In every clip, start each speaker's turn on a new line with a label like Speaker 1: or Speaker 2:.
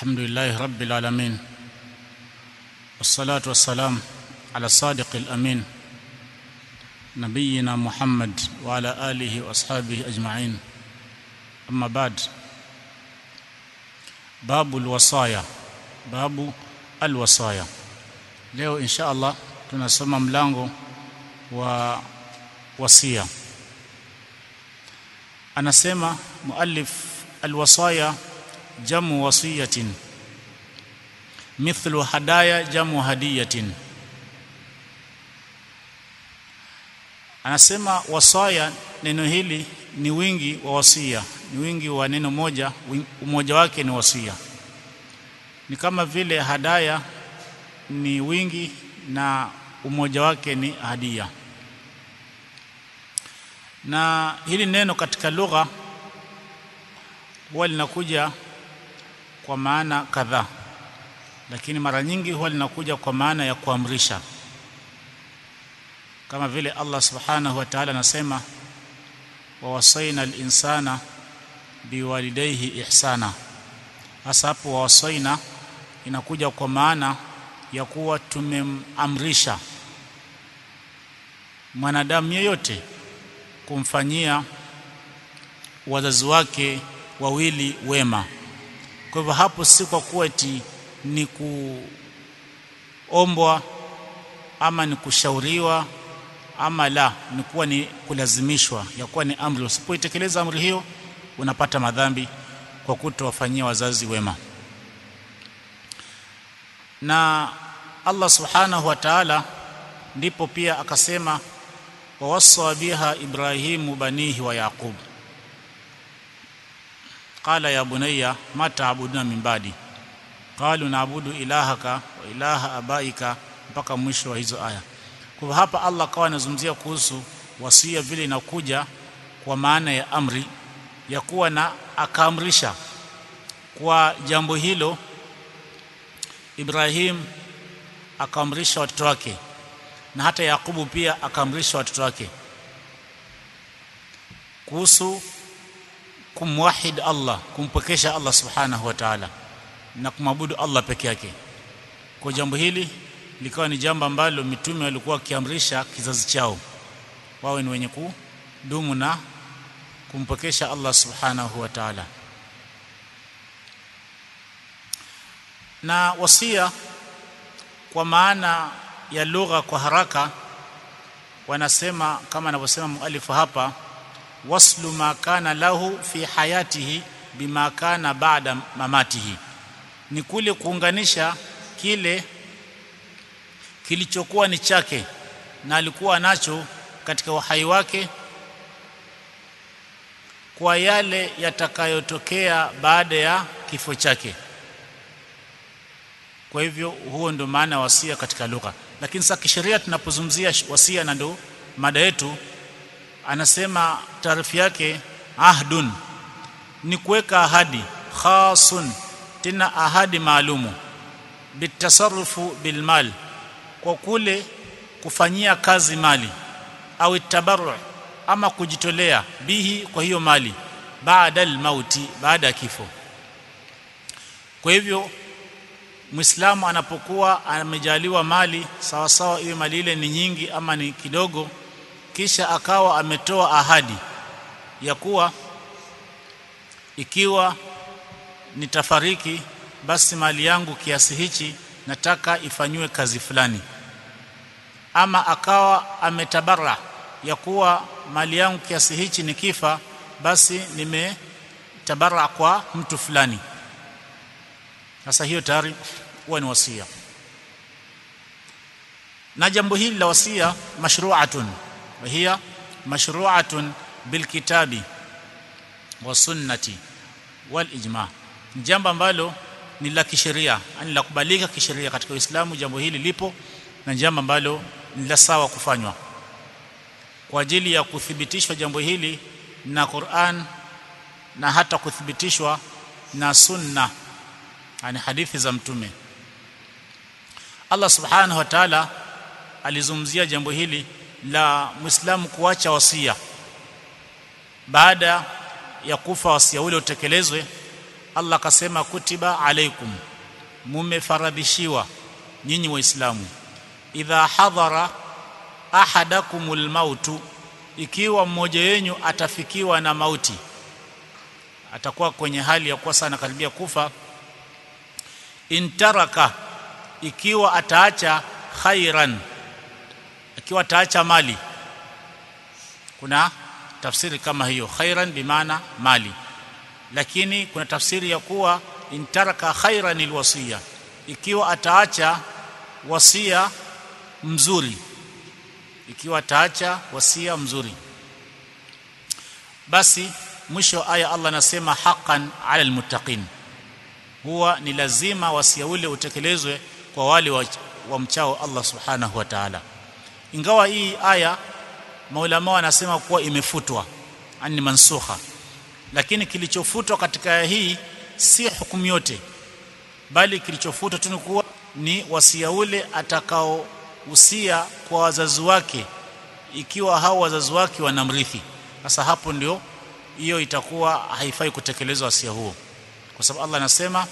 Speaker 1: الحمد لله رب العالمين والصلاة والسلام على الصادق الأمين نبينا محمد وعلى آله وأصحابه أجمعين أما بعد باب الوصايا باب الوصايا leo insha Allah tunasoma mlango wa wasia anasema muallif alwasaya jamu wasiyatin mithlu hadaya jamu hadiyatin anasema wasaya neno hili ni wingi wa wasia ni wingi wa neno moja umoja wake ni wasia ni kama vile hadaya ni wingi na umoja wake ni hadia na hili neno katika lugha huwa linakuja kwa maana kadhaa lakini mara nyingi huwa linakuja kwa maana ya kuamrisha kama vile Allah subhanahu wa ta'ala anasema wa wasaina al-insana biwalidayhi ihsana hasa hapo wa wasaina inakuja kwa maana ya kuwa tumemamrisha mwanadamu yeyote kumfanyia wazazi wake wawili wema kwa hivyo hapo si kwa kuwa eti ni kuombwa ama ni kushauriwa ama la ni kuwa ni kulazimishwa ya kuwa ni amri usipoitekeleza amri hiyo unapata madhambi kwa kutowafanyia wazazi wema na Allah subhanahu wa ta'ala ndipo pia akasema wawassa biha ibrahimu banihi wa yaqub qala ya bunayya ma ta'buduna min ba'di qalu na'budu ilahaka wa ilaha abaika mpaka mwisho wa hizo aya kwa hapa Allah akawa anazungumzia kuhusu wasia vile inakuja kwa maana ya amri ya kuwa na akaamrisha kwa jambo hilo Ibrahim akaamrisha watoto wake na hata Yakubu pia akaamrisha watoto wake kuhusu kumwahid Allah kumpokesha Allah subhanahu wa ta'ala na kumwabudu Allah peke yake kwa jambo hili likawa ni jambo ambalo mitume walikuwa wakiamrisha kizazi chao wawe ni wenye kudumu na kumpokesha Allah subhanahu wa ta'ala na wasia kwa maana ya lugha kwa haraka wanasema kama anavyosema mualifu hapa waslu ma kana lahu fi hayatihi bima kana baada mamatihi ni kule kuunganisha kile kilichokuwa ni chake na alikuwa nacho katika uhai wake kwa yale yatakayotokea baada ya kifo chake kwa hivyo huo ndio maana wasia katika lugha lakini sasa kisheria tunapozungumzia wasia na ndo mada yetu anasema taarifu yake ahdun ni kuweka ahadi khasun tena ahadi maalumu bitasarrufu bilmal kwa kule kufanyia kazi mali au tabarru ama kujitolea bihi kwa hiyo mali baada almauti baada ya kifo kwa hivyo Muislamu anapokuwa amejaliwa mali sawa sawa iwe mali ile ni nyingi ama ni kidogo kisha akawa ametoa ahadi ya kuwa ikiwa nitafariki basi mali yangu kiasi hichi nataka ifanywe kazi fulani ama akawa ametabara ya kuwa mali yangu kiasi hichi nikifa basi nimetabara kwa mtu fulani sasa hiyo tayari huwa ni wasia na jambo hili la wasia mashru'atun wa hiya mashru'atun bilkitabi wa sunnati wal ijma jambo ambalo ni la kisheria yani la kubalika kisheria katika Uislamu jambo hili lipo na jambo ambalo ni la sawa kufanywa kwa ajili ya kuthibitishwa jambo hili na Qur'an na hata kuthibitishwa na sunna yani hadithi za mtume Allah subhanahu wa ta'ala alizungumzia jambo hili la Muislamu kuacha wasia baada ya kufa wasia ule utekelezwe Allah akasema kutiba alaikum mumefaradhishiwa nyinyi waislamu idha hadhara ahadakumul mautu ikiwa mmoja wenyu atafikiwa na mauti atakuwa kwenye hali ya kuwa sana karibia kufa intaraka ikiwa ataacha khairan ikiwa ataacha mali kuna tafsiri kama hiyo khairan bimaana mali lakini kuna tafsiri ya kuwa intaraka khairan alwasiya ikiwa ataacha wasia mzuri ikiwa ataacha wasia mzuri basi mwisho aya Allah anasema haqqan ala almuttaqin huwa ni lazima wasia ule utekelezwe kwa wale wa, wa mchao Allah subhanahu wa ta'ala ingawa hii aya maulama wanasema kuwa imefutwa ani mansukha lakini kilichofutwa katika aya hii si hukumu yote bali kilichofutwa tu kuwa ni wasia ule atakaohusia kwa wazazi wake ikiwa hao wazazi wake wanamrithi sasa hapo ndio hiyo itakuwa haifai kutekelezwa wasia huo kwa sababu Allah anasema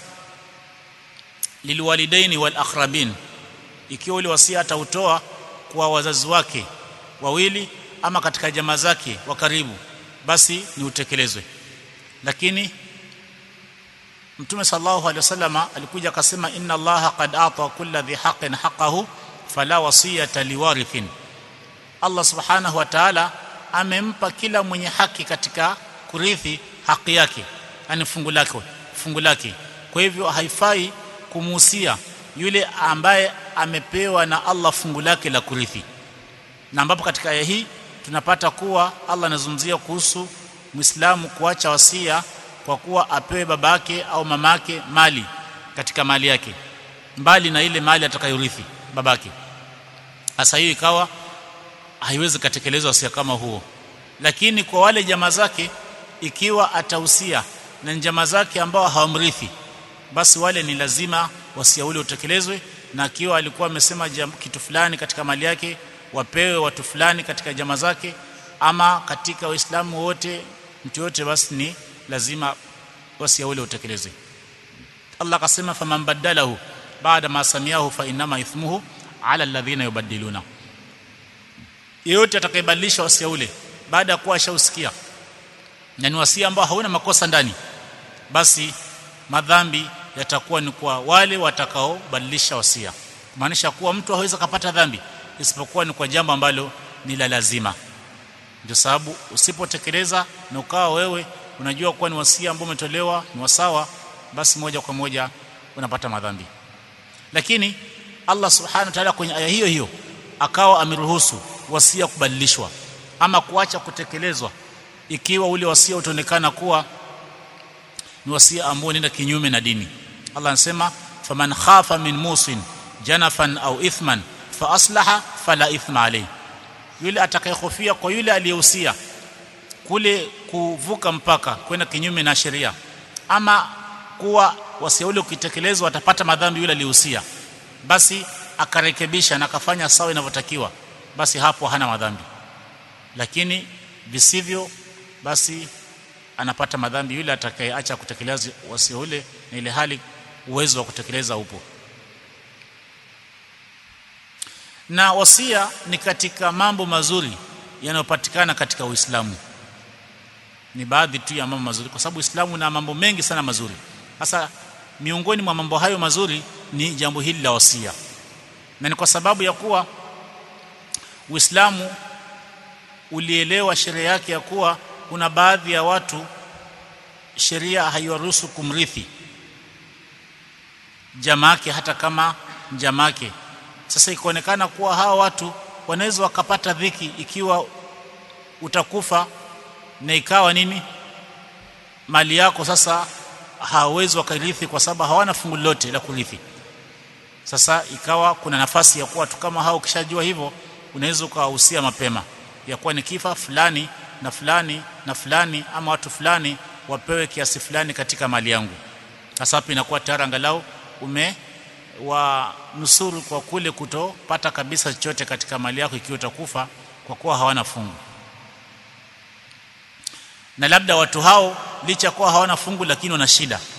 Speaker 1: lilwalidaini wal aqrabin ikiwa ule wasia atautoa kwa wazazi wake wawili ama katika jamaa zake wa karibu basi ni utekelezwe lakini Mtume sallallahu alaihi wasallam alikuja akasema inna Allaha qad ata kulla dhi haqqin haqqahu fala wasiyata liwarithin Allah subhanahu wa ta'ala amempa kila mwenye haki katika kurithi haki yake yani fungu lake fungu lake kwa hivyo haifai kumuhusia yule ambaye amepewa na Allah fungu lake la kurithi na ambapo katika aya hii tunapata kuwa Allah anazungumzia kuhusu Muislamu kuacha wasia kwa kuwa apewe babake au mamake mali katika mali yake mbali na ile mali atakayorithi babake sasa hiyo ikawa haiwezi kutekelezwa wasia kama huo lakini kwa wale jamaa zake ikiwa atahusia na jamaa zake ambao hawamrithi basi wale ni lazima wasia ule utekelezwe na akiwa alikuwa amesema kitu fulani katika mali yake wapewe watu fulani katika jamaa zake ama katika waislamu wote mtu yote basi ni lazima wasia ule utekelezwe Allah akasema faman badalahu baada ma samiahu fa inama ithmuhu ala alladhina yubaddiluna yeyote atakayebadilisha wasia ule baada ya kuwa ashausikia na ni wasia ambao hauna makosa ndani basi madhambi yatakuwa ni kwa wale watakaobadilisha wasia maanisha kuwa mtu hawezi kupata dhambi isipokuwa ni kwa jambo ambalo ni la lazima ndio sababu usipotekeleza na ukawa wewe unajua kuwa ni wasia ambao umetolewa ni wasawa basi moja kwa moja unapata madhambi lakini Allah subhanahu wa ta'ala kwenye aya hiyo hiyo akawa ameruhusu wasia kubadilishwa ama kuacha kutekelezwa ikiwa ule wasia utaonekana kuwa ni wasia ambao unaenda kinyume na dini Allah anasema faman khafa min musin janafan au ithman fa aslaha fala ithma alayhi yule atakayehofia kwa yule aliyehusia kule kuvuka mpaka kwenda kinyume na sheria ama kuwa wasia ule ukitekelezwa atapata madhambi yule aliyehusia basi akarekebisha na akafanya sawa inavyotakiwa basi hapo hana madhambi lakini visivyo basi anapata madhambi yule atakayeacha kutekeleza wasia ule na ile hali uwezo wa kutekeleza upo na wasia ni katika mambo mazuri yanayopatikana katika Uislamu ni baadhi tu ya mambo mazuri kwa sababu Uislamu una mambo mengi sana mazuri sasa miongoni mwa mambo hayo mazuri ni jambo hili la wasia na ni kwa sababu ya kuwa Uislamu ulielewa sheria yake ya kuwa kuna baadhi ya watu sheria haiwaruhusu kumrithi jamake hata kama jamake sasa ikaonekana kuwa hawa watu wanaweza wakapata dhiki ikiwa utakufa na ikawa nini mali yako sasa hawawezi wakarithi kwa sababu hawana fungu lolote la kurithi sasa ikawa kuna nafasi ya kuwa watu kama hao ukishajua hivyo unaweza ukawahusia mapema ya kuwa ni kifa fulani na fulani na fulani ama watu fulani wapewe kiasi fulani katika mali yangu sasa hapo inakuwa tayari angalau ume wa nusuru kwa kule kutopata kabisa chochote katika mali yako ikiwa utakufa kwa kuwa hawana fungu na labda watu hao licha kuwa hawana fungu lakini wana shida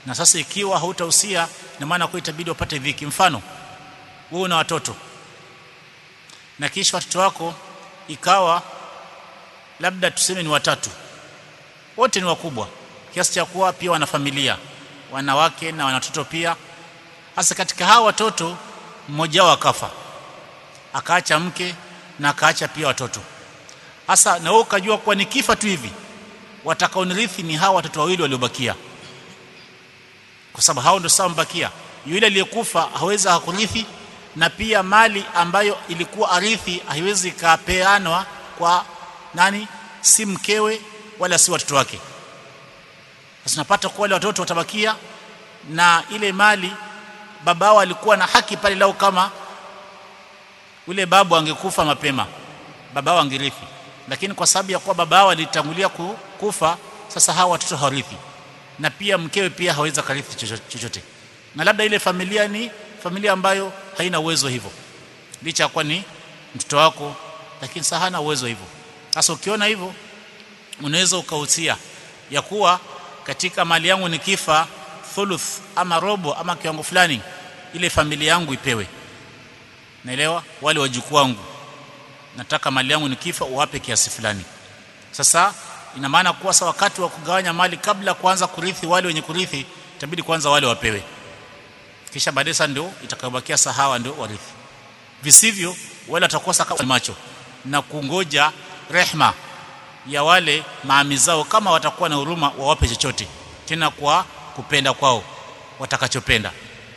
Speaker 1: na sasa ikiwa hautahusia na maana kwa itabidi wapate dhiki mfano wewe una watoto na kisha watoto wako ikawa labda tuseme ni watatu wote ni wakubwa kiasi cha kuwa pia wana familia wanawake na wana watoto pia hasa katika hawa watoto mmoja wao akafa akaacha mke na akaacha pia watoto hasa na wewe ukajua kuwa nikifa tu hivi watakaonirithi ni hawa watoto wawili waliobakia kwa sababu hao ndio sawa mbakia yule aliyekufa hawezi hakurithi na pia mali ambayo ilikuwa arithi haiwezi kapeanwa kwa nani si mkewe wala si watoto wake sasa napata kwa wale watoto watabakia na ile mali babao alikuwa na haki pale lao kama ule babu angekufa mapema babao angerithi lakini kwa sababu ya kuwa babao alitangulia kufa sasa hawa watoto hawarithi na pia mkewe pia hawezi karithi chochote na labda ile familia ni familia ambayo haina uwezo hivyo licha kwa ni mtoto wako lakini sasa hana uwezo hivyo sasa ukiona hivyo unaweza ukahusia ya kuwa katika mali yangu nikifa thuluth ama robo ama kiwango fulani ile familia yangu ipewe naelewa wale wajukuu wangu nataka mali yangu nikifa uwape kiasi fulani sasa ina maana kuwa sasa wakati wa kugawanya mali kabla kuanza kurithi wale wenye kurithi itabidi kwanza wale wapewe kisha baadaye sasa ndio itakayobakia sahawa ndio warithi visivyo wale watakosa kama macho na kungoja rehma ya wale maami zao kama watakuwa na huruma wawape chochote tena kwa kupenda kwao watakachopenda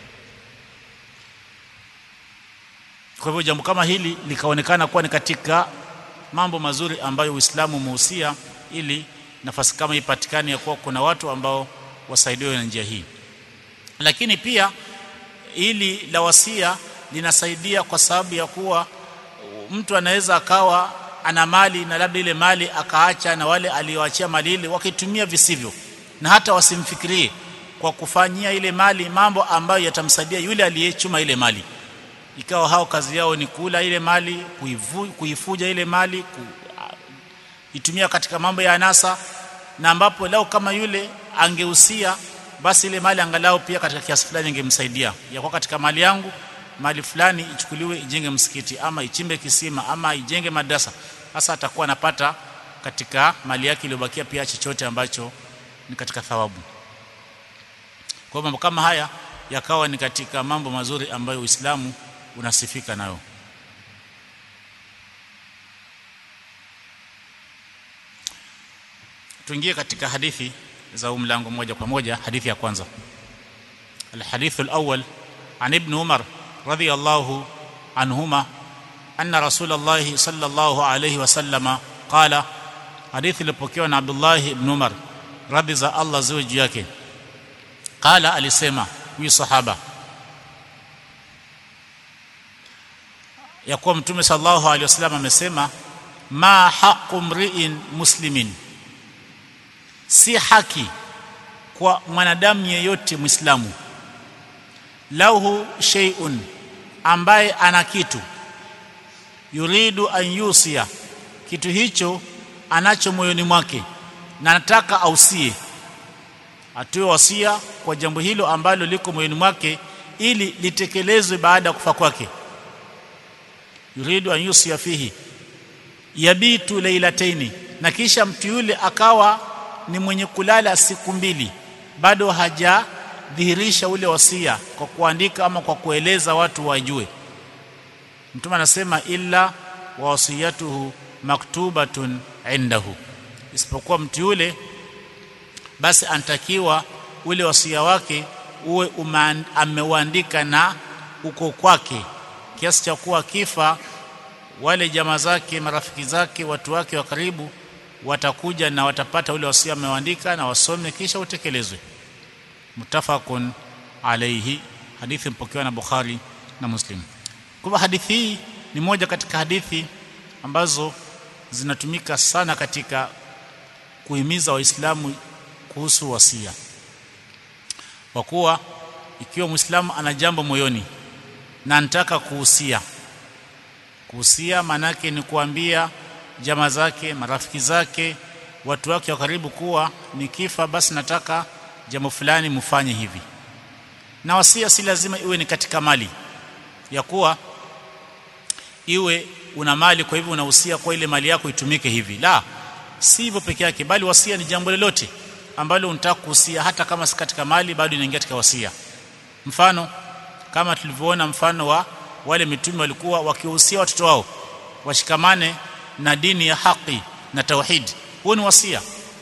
Speaker 1: kwa hivyo jambo kama hili likaonekana kuwa ni katika mambo mazuri ambayo Uislamu umehusia ili nafasi kama ipatikane ya kuwa kuna watu ambao wasaidiwe na njia hii lakini pia ili la wasia linasaidia kwa sababu ya kuwa mtu anaweza akawa ana mali na labda ile mali akaacha na wale alioachia mali ile wakitumia visivyo na hata wasimfikirie kwa kufanyia ile mali mambo ambayo yatamsaidia yule aliyechuma ile mali ikawa hao kazi yao ni kula ile mali kuivu, kuifuja ile mali kuitumia katika mambo ya anasa na ambapo lao kama yule angehusia basi ile mali angalau pia katika kiasi fulani ingemsaidia ya kwa katika mali yangu mali fulani ichukuliwe ijenge msikiti ama ichimbe kisima ama ijenge madrasa sasa atakuwa anapata katika mali yake iliyobakia pia chochote ambacho ni katika thawabu kwa mambo kama haya yakawa ni katika mambo mazuri ambayo Uislamu unasifika nayo tuingie katika hadithi za mlango moja kwa moja hadithi ya kwanza الحديث الأول عن ابن عمر رضي الله عنهما أن رسول الله صلى الله عليه وسلم قال حديث لبوكيو عبد الله بن عمر رضي الله زوج yake قال alisema huyu sahaba ya kuwa mtume sallallahu alaihi wasallam amesema ma haqqu mri'in muslimin si haki kwa mwanadamu yeyote muislamu lahu shay'un ambaye ana kitu yuridu an yusia kitu hicho anacho moyoni mwake na anataka ausie atoe wasia kwa jambo hilo ambalo liko moyoni mwake ili litekelezwe baada ya kufa kwake yuridu an yusia fihi yabitu lailataini na kisha mtu yule akawa ni mwenye kulala siku mbili bado hajadhihirisha ule wasia kwa kuandika ama kwa kueleza watu wajue mtume anasema illa wasiyatuhu maktubatun indahu isipokuwa mtu yule basi anatakiwa ule wasia wake uwe ameuandika na uko kwake kiasi cha kuwa kifa wale jamaa zake marafiki zake watu wake wa karibu watakuja na watapata ule wasia ameandika na wasome kisha utekelezwe mutafaqun alayhi hadithi mpokewa na Bukhari na Muslim kwa hadithi hii ni moja katika hadithi ambazo zinatumika sana katika kuhimiza waislamu kuhusu wasia kwa kuwa ikiwa muislamu ana jambo moyoni na anataka kuhusia kuhusia manake ni kuambia jamaa zake marafiki zake watu wake wa karibu kuwa nikifa basi nataka jambo fulani mfanye hivi na wasia si lazima iwe ni katika mali ya kuwa iwe una mali kwa hivyo unahusia kwa ile mali yako itumike hivi la si hivyo peke yake bali wasia ni jambo lolote ambalo unataka kuhusia hata kama si katika mali bado inaingia katika wasia mfano kama tulivyoona mfano wa wale mitume walikuwa wakihusia watoto wao washikamane na dini ya haki na tauhid huo ni wasia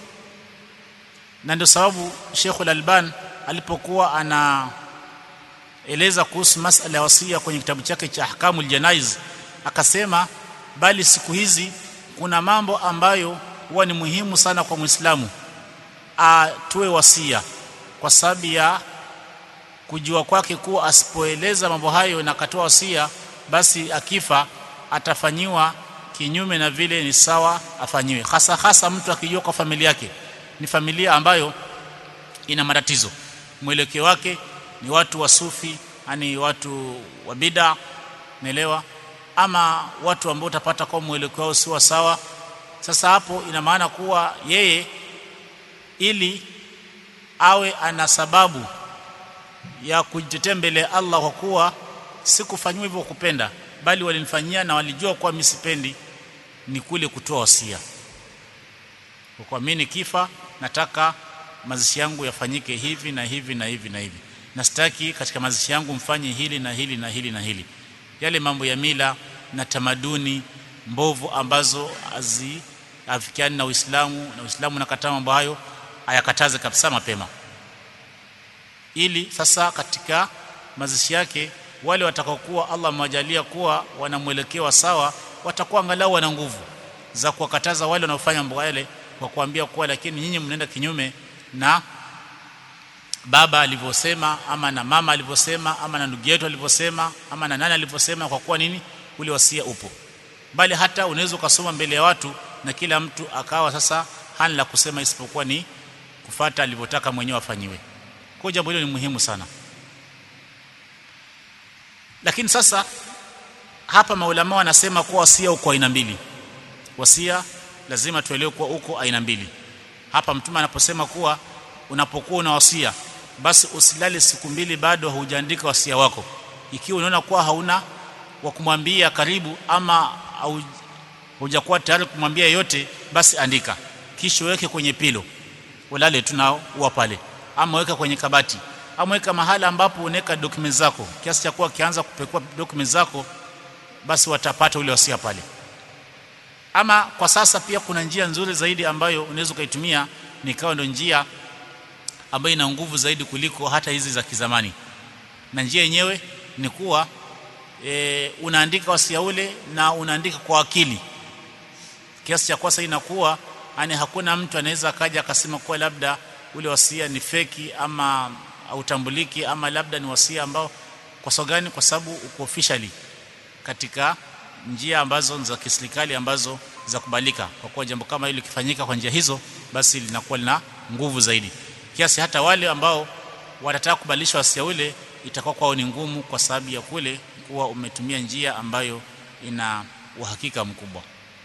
Speaker 1: na ndio sababu Sheikh Al-Alban alipokuwa anaeleza kuhusu masala ya wasia kwenye kitabu chake cha Ahkamul Janaiz akasema bali siku hizi kuna mambo ambayo huwa ni muhimu sana kwa Muislamu atoe wasia kwa sababu ya kujua kwake kuwa asipoeleza mambo hayo na akatoa wasia basi akifa atafanyiwa kinyume na vile ni sawa afanyiwe hasa hasa mtu akijua kwa familia yake ni familia ambayo ina matatizo mwelekeo wake ni watu wa sufi yani watu wa bid'a naelewa ama watu ambao utapata kwa mwelekeo wao si sawa sasa hapo ina maana kuwa yeye ili awe ana sababu ya kujitetea mbele ya Allah kwa kuwa sikufanywa hivyo kupenda bali walinifanyia na walijua kuwa mimi sipendi ni kule kutoa wasia kwa mimi nikifa nataka mazishi yangu yafanyike hivi na hivi na hivi na hivi na sitaki katika mazishi yangu mfanye hili na hili na hili na hili yale mambo ya mila na tamaduni mbovu ambazo haziafikiani na Uislamu na Uislamu nakataa mambo hayo ayakataze kabisa mapema ili sasa katika mazishi yake wale watakaokuwa Allah amewajalia kuwa wanamwelekeo sawa watakuwa angalau wana nguvu za kuwakataza wale wanaofanya mambo yale kwa kuambia kuwa lakini nyinyi mnaenda kinyume na baba alivyosema ama na mama alivyosema ama na ndugu yetu alivyosema ama na nani alivyosema kwa kuwa nini ule wasia upo bali hata unaweza ukasoma mbele ya watu na kila mtu akawa sasa hana la kusema isipokuwa ni kufata alivyotaka mwenyewe afanyiwe kwa jambo hilo ni muhimu sana lakini sasa hapa maulama wanasema kuwa wasia uko aina mbili wasia lazima tuelewe kuwa uko aina mbili hapa mtume anaposema kuwa unapokuwa una wasia basi usilale siku mbili bado haujaandika wasia wako ikiwa unaona kuwa hauna wa kumwambia karibu ama hujakuwa tayari kumwambia yote basi andika kisha weke kwenye pilo ulale tunao uwa pale ama weka kwenye kabati ama weka mahala ambapo unaweka documents zako kiasi cha kuwa kianza kupekua documents zako basi watapata ule wasia pale ama kwa sasa pia kuna njia nzuri zaidi ambayo unaweza ukaitumia nikawa ndio njia ambayo ina nguvu zaidi kuliko hata hizi za kizamani na njia yenyewe ni kuwa e, unaandika wasia ule na unaandika kwa akili kiasi cha kwasa inakuwa yani hakuna mtu anaweza akaja akasema kuwa labda ule wasia ni feki ama hautambuliki ama labda ni wasia ambao kwa sababu gani kwa sababu uko officially katika njia ambazo za kiserikali ambazo za kubalika kwa kuwa jambo kama hilo likifanyika kwa njia hizo basi linakuwa lina nguvu zaidi kiasi hata wale ambao watataka kubadilisha wasia ule itakuwa kwao ni ngumu kwa sababu ya kule kuwa umetumia njia ambayo ina uhakika mkubwa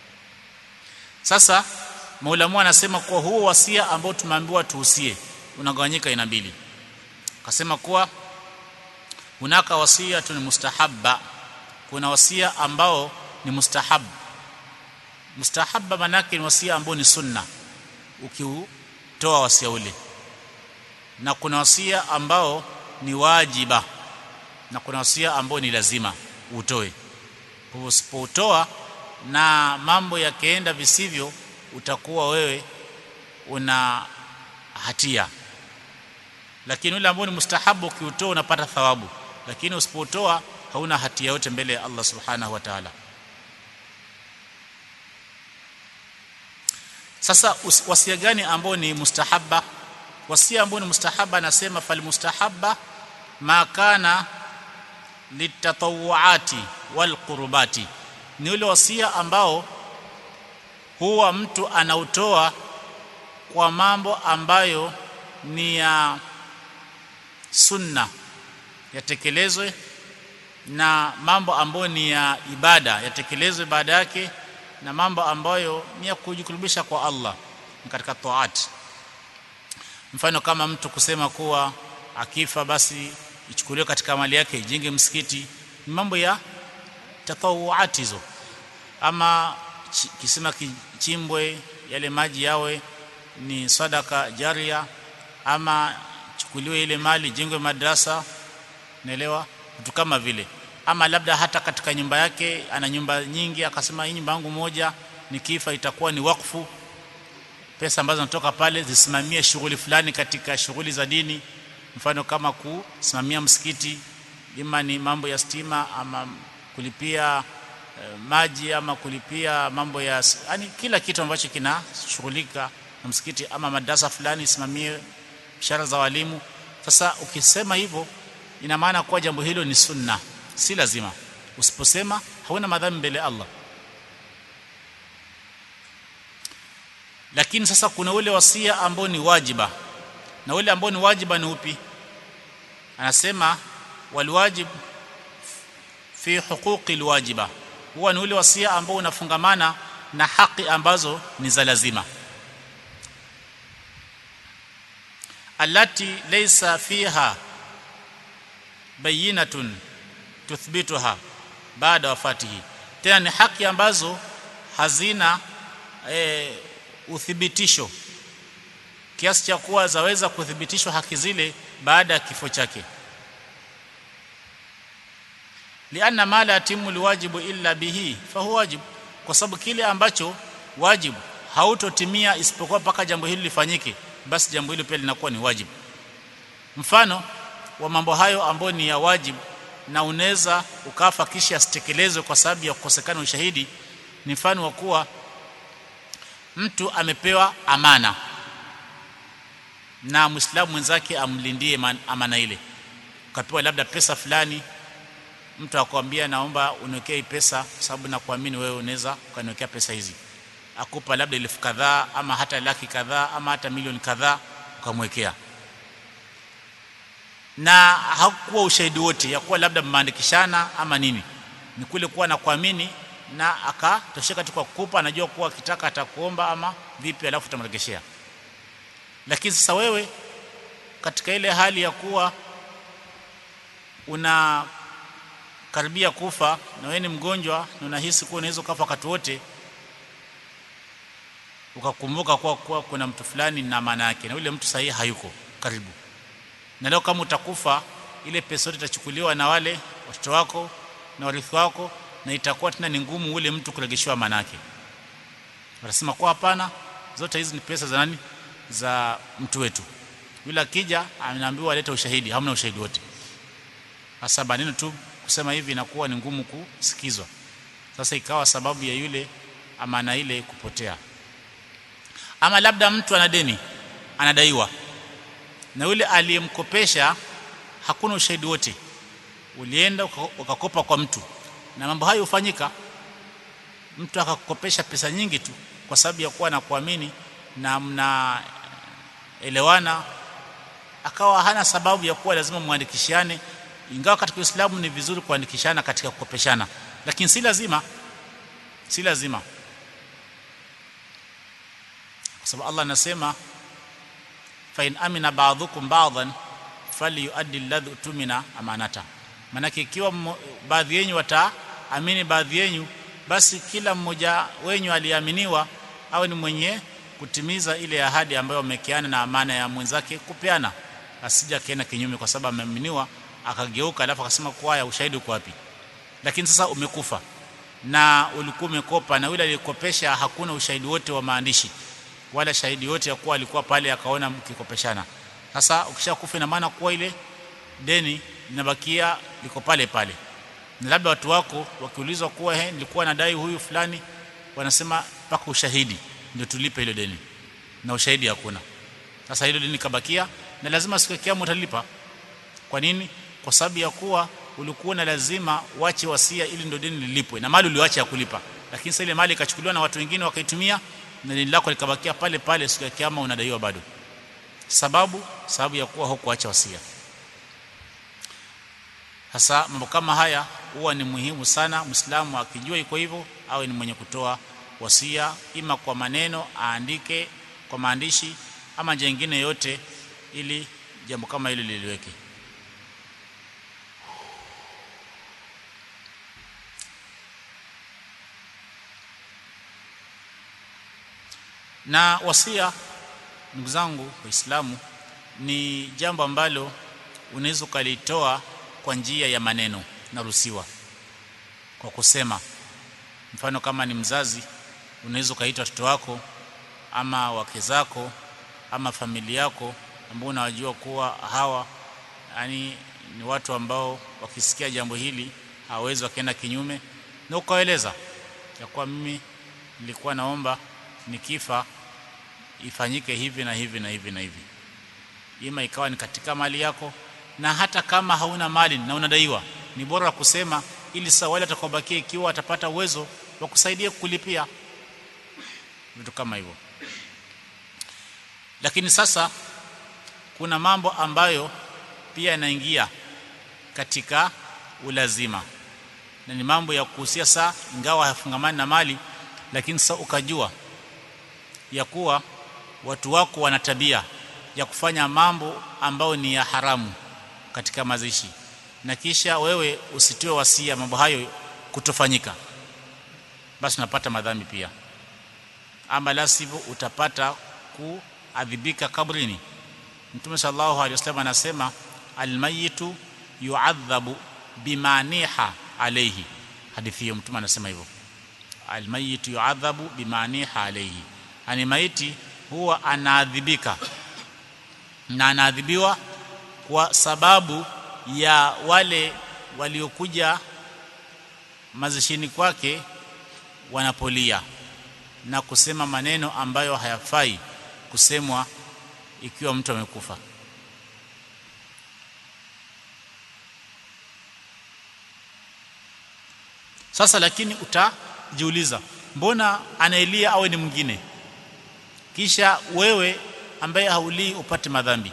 Speaker 1: sasa maulamu anasema kuwa huo wasia ambao tumeambiwa tuhusie unagawanyika aina mbili akasema kuwa hunaka wasia ni mustahabba kuna wasia ambao ni mustahab mustahabba manake ni wasia ambao ni sunna ukiutoa wasia ule na kuna wasia ambao ni wajiba na kuna wasia ambao ni lazima utoe kwa usipoutoa na mambo yakienda visivyo utakuwa wewe una hatia lakini ule ambao ni mustahabu ukiutoa unapata thawabu lakini usipotoa hauna hatia yote mbele ya Allah subhanahu wa ta'ala sasa wasia gani ambao ni mustahabba wasia ambao ni mustahabba anasema fal mustahabba ma kana litatawuati wal qurbati ni ule wasia ambao huwa mtu anautoa kwa mambo ambayo ni ya sunna yatekelezwe na mambo ambayo ni ya ibada yatekelezwe baada yake na mambo ambayo ni ya kujikurubisha kwa Allah katika taat mfano kama mtu kusema kuwa akifa basi ichukuliwe katika mali yake ijenge msikiti ni mambo ya tatawuati hizo ama kisima kichimbwe yale maji yawe ni sadaka jaria ama chukuliwe ile mali jengwe madrasa naelewa vitu kama vile ama labda hata katika nyumba yake ana nyumba nyingi akasema hii nyumba yangu moja nikifa itakuwa ni wakfu pesa ambazo zinatoka pale zisimamie shughuli fulani katika shughuli za dini mfano kama kusimamia msikiti ima ni mambo ya stima ama kulipia eh, maji ama kulipia mambo ya yani kila kitu ambacho kinashughulika na msikiti ama madrasa fulani isimamie ishara za walimu sasa ukisema hivyo ina maana kuwa jambo hilo ni sunna si lazima usiposema hauna madhambi mbele ya Allah lakini sasa kuna ule wasia ambao ni wajiba na ule ambao ni wajiba ni upi anasema walwajib fi huquqi alwajiba huwa ni ule wasia ambao unafungamana na haki ambazo ni za lazima allati laysa fiha bayinatun tuthbituha baada wafatihi tena ni haki ambazo hazina e, uthibitisho kiasi cha kuwa zaweza kuthibitishwa haki zile baada ya kifo chake lianna ma la yatimu liwajibu illa bihi fahuwa wajib kwa sababu kile ambacho wajibu hautotimia isipokuwa mpaka jambo hili lifanyike basi jambo hilo pia linakuwa ni wajibu mfano wa mambo hayo ambayo ni ya wajibu na unaweza ukafa kisha asitekelezwe kwa sababu ya kukosekana ushahidi ni mfano wa kuwa mtu amepewa amana na muislamu mwenzake amlindie amana ile ukapewa labda pesa fulani mtu akwambia naomba uniwekee pesa sababu nakuamini wewe unaweza ukaniwekea pesa hizi akupa labda elfu kadhaa ama hata laki kadhaa ama hata milioni kadhaa ukamwekea na hakuwa ushahidi wote ya kuwa labda mmeandikishana ama nini ni kule kuwa na kuamini na akatosheka tu kwa kukupa anajua kuwa akitaka atakuomba ama vipi alafu utamregeshea lakini sasa wewe katika ile hali ya kuwa una karibia kufa na wewe ni mgonjwa na unahisi kuwa unaweza kufa wakati wote ukakumbuka kuwa, kuwa kuna mtu fulani na maana yake na yule mtu sahihi hayuko karibu na leo kama utakufa ile pesa yote itachukuliwa na wale watoto wako na warithi wako na itakuwa tena ni ngumu ule mtu kuregeshewa manake wanasema kwa hapana zote hizi ni pesa za nani za mtu wetu yule akija anaambiwa alete ushahidi hamna ushahidi wote hasa maneno tu kusema hivi inakuwa ni ngumu kusikizwa sasa ikawa sababu ya yule amana ile kupotea ama labda mtu ana deni anadaiwa na yule aliyemkopesha hakuna ushahidi wote ulienda ukakopa kwa mtu na mambo hayo hufanyika mtu akakukopesha pesa nyingi tu kwa sababu ya kuwa na kuamini na mnaelewana akawa hana sababu ya kuwa lazima muandikishane ingawa katika Uislamu ni vizuri kuandikishana katika kukopeshana lakini si lazima si lazima kwa sababu Allah anasema fa in amina ba'dhukum ba'dhan falyuaddi alladhi tumina amanata manake ikiwa baadhi yenu wataamini baadhi yenu basi kila mmoja wenyu aliaminiwa awe ni mwenye kutimiza ile ahadi ambayo wamekiana na amana ya mwenzake kupeana asija kaenda kinyume kwa sababu ameaminiwa akageuka alafu akasema kwa ya ushahidi uko wapi lakini sasa umekufa na ulikuwa umekopa na yule aliyekopesha hakuna ushahidi wote wa maandishi wala shahidi yote ya kuwa alikuwa pale akaona mkikopeshana sasa ukishakufa ina maana kuwa ile deni linabakia liko pale pale na labda watu wako wakiulizwa kuwa he nilikuwa nadai huyu fulani wanasema mpaka ushahidi ndio tulipe ile deni na ushahidi hakuna sasa hilo deni kabakia na lazima siku ya kiyama utalipa kwa nini kwa sababu ya kuwa ulikuwa na lazima uache wasia ili ndio deni lilipwe na mali uliacha ya kulipa lakini sasa ile mali ikachukuliwa na watu wengine wakaitumia na deni lako likabakia pale pale siku ya kiyama unadaiwa bado sababu sababu ya kuwa hukuacha wasia hasa mambo kama haya huwa ni muhimu sana Muislamu akijua iko hivyo awe ni mwenye kutoa wasia ima kwa maneno aandike kwa maandishi ama njia nyingine yote ili jambo kama hilo liliweke na wasia ndugu zangu waislamu ni jambo ambalo unaweza ukalitoa kwa njia ya maneno naruhusiwa kwa kusema mfano kama ni mzazi unaweza ukaita watoto wako ama wake zako ama familia yako ambao unawajua kuwa hawa yani ni watu ambao wakisikia jambo hili hawawezi wakaenda kinyume na ukaeleza ya kuwa mimi nilikuwa naomba nikifa ifanyike hivi na hivi na hivi na hivi ima ikawa ni katika mali yako na hata kama hauna mali na unadaiwa ni bora kusema ili sasa wale atakaobakia ikiwa atapata uwezo wa kusaidia kulipia vitu kama hivyo lakini sasa kuna mambo ambayo pia yanaingia katika ulazima na ni mambo ya kuhusia saa ingawa hayafungamani na mali lakini sasa ukajua ya kuwa watu wako wana tabia ya kufanya mambo ambayo ni ya haramu katika mazishi na kisha wewe usitoe wasia mambo hayo kutofanyika basi unapata madhambi pia ama la sivyo utapata kuadhibika kabrini mtume sallallahu alaihi wasallam anasema almayitu yuadhabu bimaniha alayhi hadithi hiyo mtume anasema hivyo almayitu yuadhabu bimaniha alayhi ani maiti huwa anaadhibika na anaadhibiwa kwa sababu ya wale waliokuja mazishini kwake wanapolia na kusema maneno ambayo hayafai kusemwa ikiwa mtu amekufa sasa lakini utajiuliza mbona anaelia awe ni mwingine kisha wewe ambaye haulii upate madhambi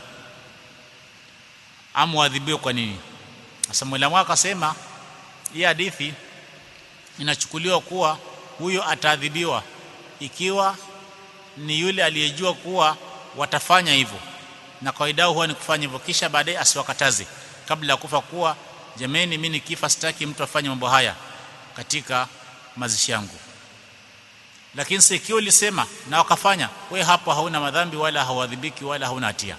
Speaker 1: ama uadhibiwe kwa nini sasa mwalimu akasema hii hadithi inachukuliwa kuwa huyo ataadhibiwa ikiwa ni yule aliyejua kuwa watafanya hivyo na kawaida huwa ni kufanya hivyo kisha baadaye asiwakataze kabla ya kufa kuwa jameni mimi nikifa sitaki mtu afanye mambo haya katika mazishi yangu lakini si ikiwa ulisema na wakafanya we hapo hauna madhambi wala hauadhibiki wala hauna hatia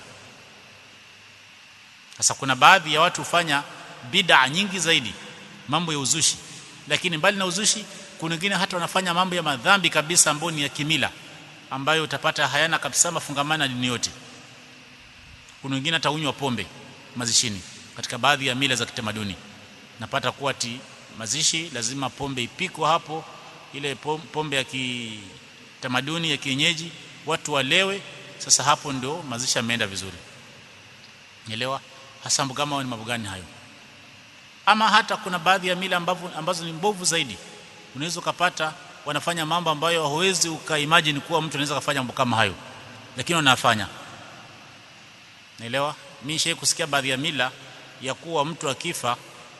Speaker 1: sasa kuna baadhi ya watu hufanya bid'a nyingi zaidi mambo ya uzushi lakini mbali na uzushi kuna wengine hata wanafanya mambo ya madhambi kabisa ambayo ni ya kimila ambayo utapata hayana kabisa mafungamano na dini yote kuna wengine hata unywa pombe mazishini katika baadhi ya mila za kitamaduni napata kuwa ti mazishi lazima pombe ipikwe hapo ile pombe ya kitamaduni ya kienyeji watu walewe sasa hapo ndio mazishi yameenda vizuri nielewa hasa kama ni mambo gani hayo ama hata kuna baadhi ya mila ambazo, ambazo ni mbovu zaidi unaweza ukapata wanafanya mambo ambayo huwezi ukaimagine kuwa mtu anaweza kufanya mambo kama hayo lakini wanafanya naelewa mimi shei kusikia baadhi ya mila ya kuwa mtu akifa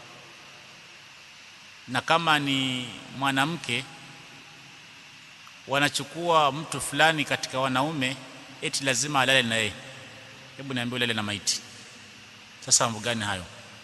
Speaker 1: na kama ni mwanamke wanachukua mtu fulani katika wanaume eti lazima alale na yeye hebu niambie ulale na maiti sasa mambo gani hayo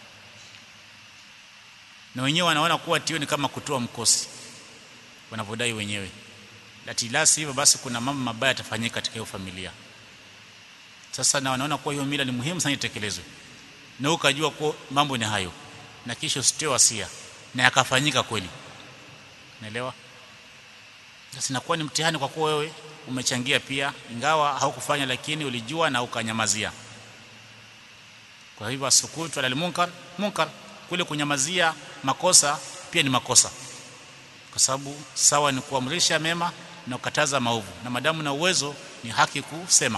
Speaker 1: na wenyewe wanaona kuwa tio ni kama kutoa mkosi wanavyodai wenyewe lati la hivyo basi kuna mambo mabaya yatafanyika katika hiyo familia sasa na wanaona kuwa hiyo mila ni muhimu sana itekelezwe na ukajua kuwa mambo ni hayo na kisha usitoe wasia na yakafanyika kweli naelewa sasa inakuwa ni mtihani kwa kuwa wewe umechangia pia ingawa haukufanya lakini ulijua na ukanyamazia kwa hivyo asukutu alal munkar munkar kule kunyamazia makosa pia ni makosa kwa sababu sawa ni kuamrisha mema na kukataza maovu na madamu na uwezo ni haki kusema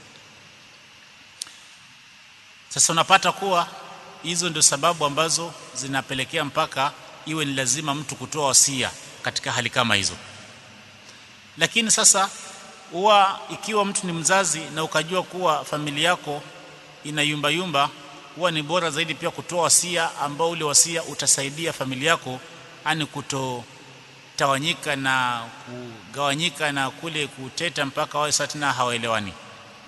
Speaker 1: sasa unapata kuwa hizo ndio sababu ambazo zinapelekea mpaka iwe ni lazima mtu kutoa wasia katika hali kama hizo lakini sasa huwa ikiwa mtu ni mzazi na ukajua kuwa familia yako ina yumba yumba huwa ni bora zaidi pia kutoa wasia ambao ule wasia utasaidia familia yako ani kutotawanyika na kugawanyika na kule kuteta mpaka wawe sasa tena hawaelewani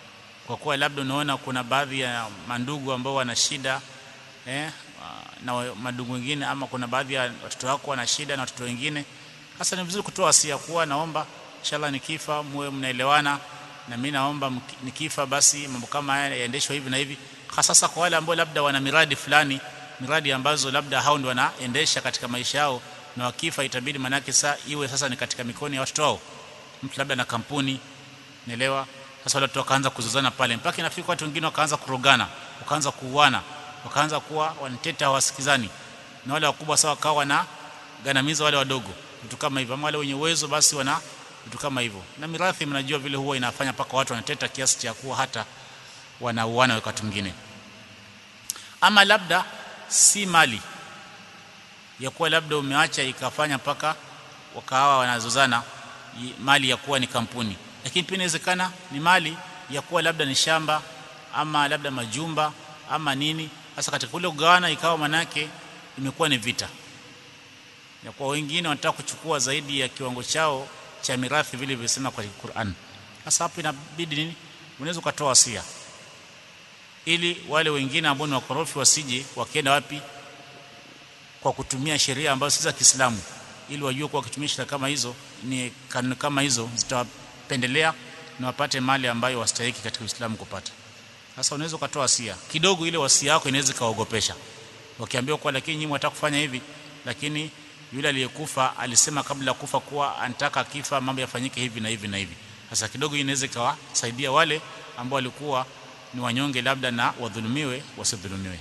Speaker 1: kwa kuwa labda unaona kuna baadhi ya mandugu ambao wana shida eh, na mandugu wengine ama kuna baadhi ya watoto wako wana shida na watoto wengine sasa ni vizuri kutoa wasia kuwa naomba inshallah nikifa muwe mnaelewana na mimi naomba nikifa basi mambo kama haya yaendeshwe hivi na hivi hasa kwa wale ambao labda wana miradi fulani miradi ambazo labda hao ndio wanaendesha katika maisha yao na wakifa itabidi manake saa iwe sasa ni katika mikono ya watoto wao mtu labda na kampuni naelewa sasa wale watu wakaanza kuzozana pale mpaka inafika watu wengine wakaanza kurogana wakaanza kuuana wakaanza kuwa wanateta hawasikizani na wale wakubwa sawa wakawa wana ganamiza wale wadogo vitu kama hivyo ama wale wenye uwezo basi wana vitu kama hivyo na mirathi mnajua vile huwa inafanya paka watu wanateta kiasi cha kuwa hata wanauana wakati mwingine ama labda si mali ya kuwa labda umeacha ikafanya paka wakawa wanazozana mali ya kuwa ni kampuni lakini pia inawezekana ni mali ya kuwa labda ni shamba ama labda majumba ama nini sasa katika kule kugawana ikawa manake imekuwa ni vita ya kwa wengine wanataka kuchukua zaidi ya kiwango chao cha mirathi vile vilivyosema kwa Qur'an sasa hapo inabidi nini unaweza ukatoa wasia ili wale wengine ambao ni wakorofi wasije wakienda wapi kwa kutumia sheria ambazo si za Kiislamu ili wajue kwa kutumia sheria kama hizo ni kanuni kama hizo zitawapendelea na wapate mali ambayo wastahiki katika Uislamu kupata sasa unaweza ukatoa wasia kidogo ile wasia yako inaweza kaogopesha wakiambiwa kwa lakini nyinyi mtaka kufanya hivi lakini yule aliyekufa alisema kabla ya kufa kuwa anataka kifa mambo yafanyike hivi na hivi na hivi sasa kidogo inaweza ikawasaidia wale ambao walikuwa ni wanyonge labda na wadhulumiwe wasidhulumiwe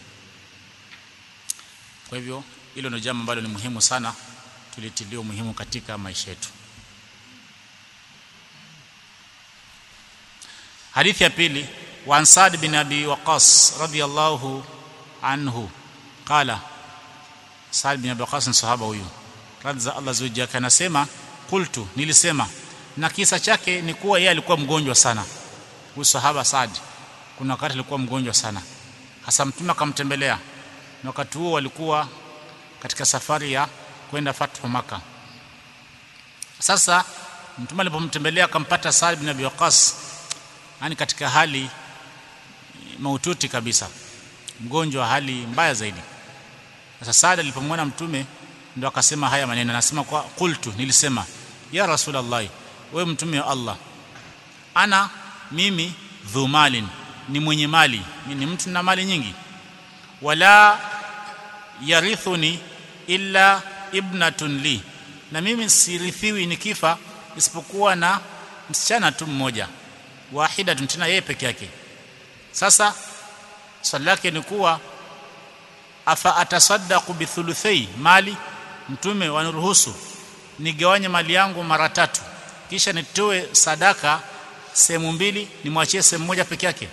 Speaker 1: kwa hivyo hilo ndio jambo ambalo ni muhimu sana tulitilia umuhimu katika maisha yetu hadithi ya pili wa Sa'd bin Abi Waqqas radiyallahu anhu qala Sa'd bin Abi Waqqas ni sahaba huyu radhi za Allah zuji yake anasema qultu nilisema na kisa chake ni kuwa yeye alikuwa mgonjwa sana huyu sahaba Sa'd kuna wakati alikuwa mgonjwa sana hasa mtume akamtembelea na wakati huo walikuwa katika safari ya kwenda fathu maka sasa mtume alipomtembelea akampata Sa'd bin Abi Waqqas yani katika hali maututi kabisa mgonjwa hali mbaya zaidi sasa Sa'd alipomwona mtume ndio akasema haya maneno anasema kwa qultu nilisema ya rasulullah wewe mtume wa Allah ana mimi dhumalin ni mwenye mali mimi ni mtu na mali nyingi wala yarithuni illa ibnatun li na mimi sirithiwi nikifa isipokuwa na msichana tu mmoja wahida tena yeye peke yake sasa swali lake ni kuwa afa atasaddaqu bithuluthai mali mtume waniruhusu nigawanye mali yangu mara tatu kisha nitoe sadaka sehemu mbili nimwachie sehemu moja peke yake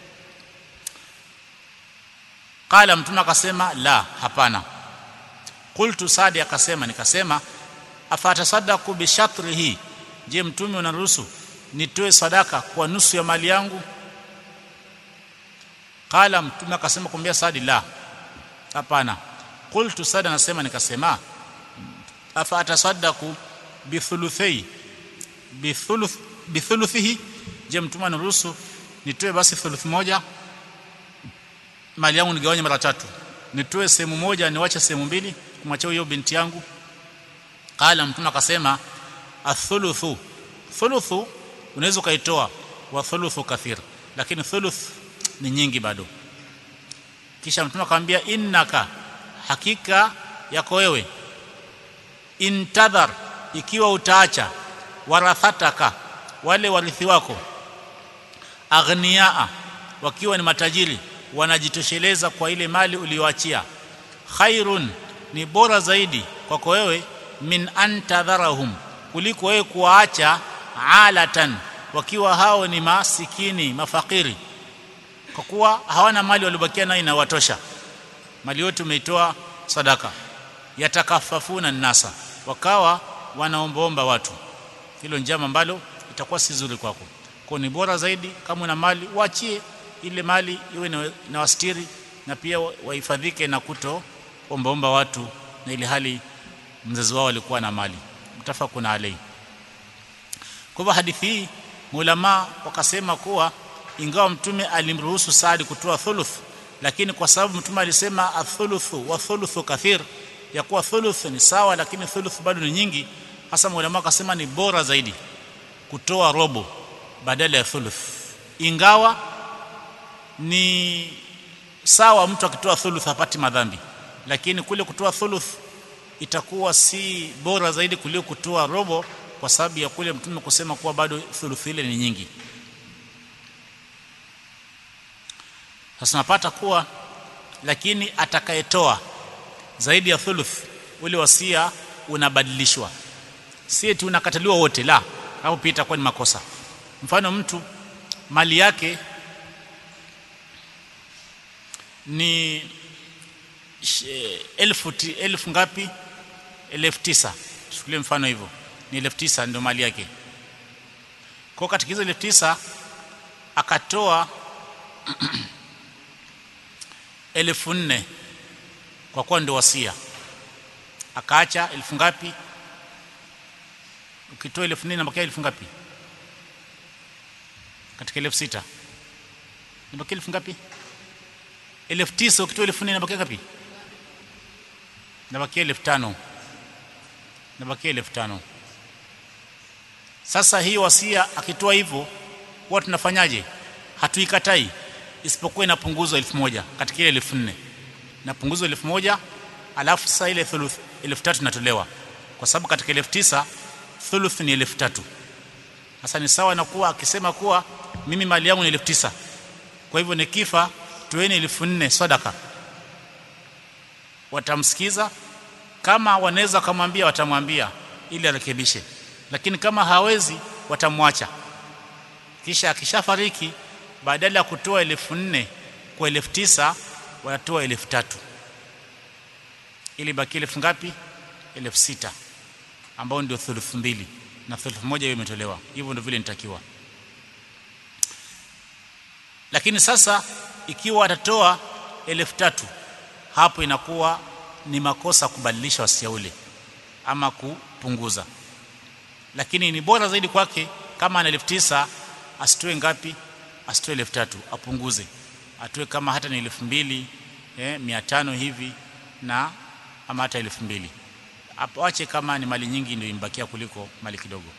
Speaker 1: qala mtume akasema la hapana qultu sadi akasema nikasema afatasaddaqu bi shatrihi je mtume unaruhusu nitoe sadaka kwa nusu ya mali yangu qala mtume akasema kumbia sadi la hapana qultu sadi anasema nikasema afatasaddaqu bi thuluthai bi thuluth bi thuluthihi je mtume anaruhusu nitoe basi thuluth moja mali yangu nigawanye mara tatu nitoe sehemu moja niwache sehemu mbili kumwachia hiyo binti yangu qala mtume akasema athuluthu thuluthu unaweza ukaitoa wa thuluthu kathir lakini thuluth ni nyingi bado kisha mtume akamwambia innaka hakika yako wewe intadhar ikiwa utaacha warathataka wale warithi wako aghniaa wakiwa ni matajiri wanajitosheleza kwa ile mali uliyoachia khairun ni bora zaidi kwako wewe min antadharahum kuliko wewe kuwaacha alatan wakiwa hao ni masikini mafakiri kwa kuwa hawana mali waliobakia nayo inawatosha mali yote umeitoa sadaka yatakafafuna nasa wakawa wanaombaomba watu hilo njama ambalo itakuwa si zuri kwako kwa ni bora zaidi kama una mali waachie ile mali iwe na wastiri na pia wahifadhike na kuto ombaomba watu na ile hali mzazi wao alikuwa na mali mtafakuna alai kwa hivyo hadithi hii maulama wakasema kuwa ingawa mtume alimruhusu Saad kutoa thuluth lakini kwa sababu mtume alisema athuluthu wa thuluthu kathir ya kuwa thuluth ni sawa lakini thuluth bado ni nyingi hasa mwalimu akasema ni bora zaidi kutoa robo badala ya thuluth ingawa ni sawa mtu akitoa thuluth hapati madhambi lakini kule kutoa thuluth itakuwa si bora zaidi kuliko kutoa robo kwa sababu ya kule mtume kusema kuwa bado thuluth ile ni nyingi sasa napata kuwa lakini atakayetoa zaidi ya thuluth ule wasia unabadilishwa si eti unakataliwa wote la hapo pia itakuwa ni makosa mfano mtu mali yake ni elfu, elfu ngapi elfu tisa chukulie mfano hivyo ni elfu tisa ndio mali yake kwa katika hizo elfu tisa akatoa elfu nne kwa kuwa ndio wasia akaacha elfu ngapi ukitoa elfu nne nabakia elfu ngapi katika elfu sita nabakia elfu ngapi elfu tisa ukitoa elfu nne nabakia ngapi nabakia elfu tano nabakia elfu tano sasa hii wasia akitoa hivyo huwa tunafanyaje hatuikatai isipokuwa inapunguzwa elfu moja katika ile elfu nne inapunguzwa elfu moja alafu sasa ile thuluth elfu tatu inatolewa kwa sababu katika elfu tisa thuluth ni elfu tatu sasa ni sawa na kuwa akisema kuwa mimi mali yangu ni elfu tisa kwa hivyo nikifa toeni elfu nne sadaka watamsikiza kama wanaweza kumwambia watamwambia ili arekebishe lakini kama hawezi watamwacha kisha akishafariki badala ya kutoa elfu nne kwa elfu tisa wanatoa elfu tatu ili baki elfu ngapi elfu sita ambao ndio thuluthi mbili na thuluthi moja hiyo imetolewa hivyo ndio vile nitakiwa lakini sasa ikiwa atatoa elfu tatu hapo inakuwa ni makosa kubadilisha wasia ule ama kupunguza lakini ni bora zaidi kwake kama ana elfu tisa asitoe ngapi asitoe elfu tatu apunguze atoe kama hata ni elfu mbili eh, mia tano hivi na ama hata elfu mbili ache kama ni mali nyingi ndio imbakia kuliko mali kidogo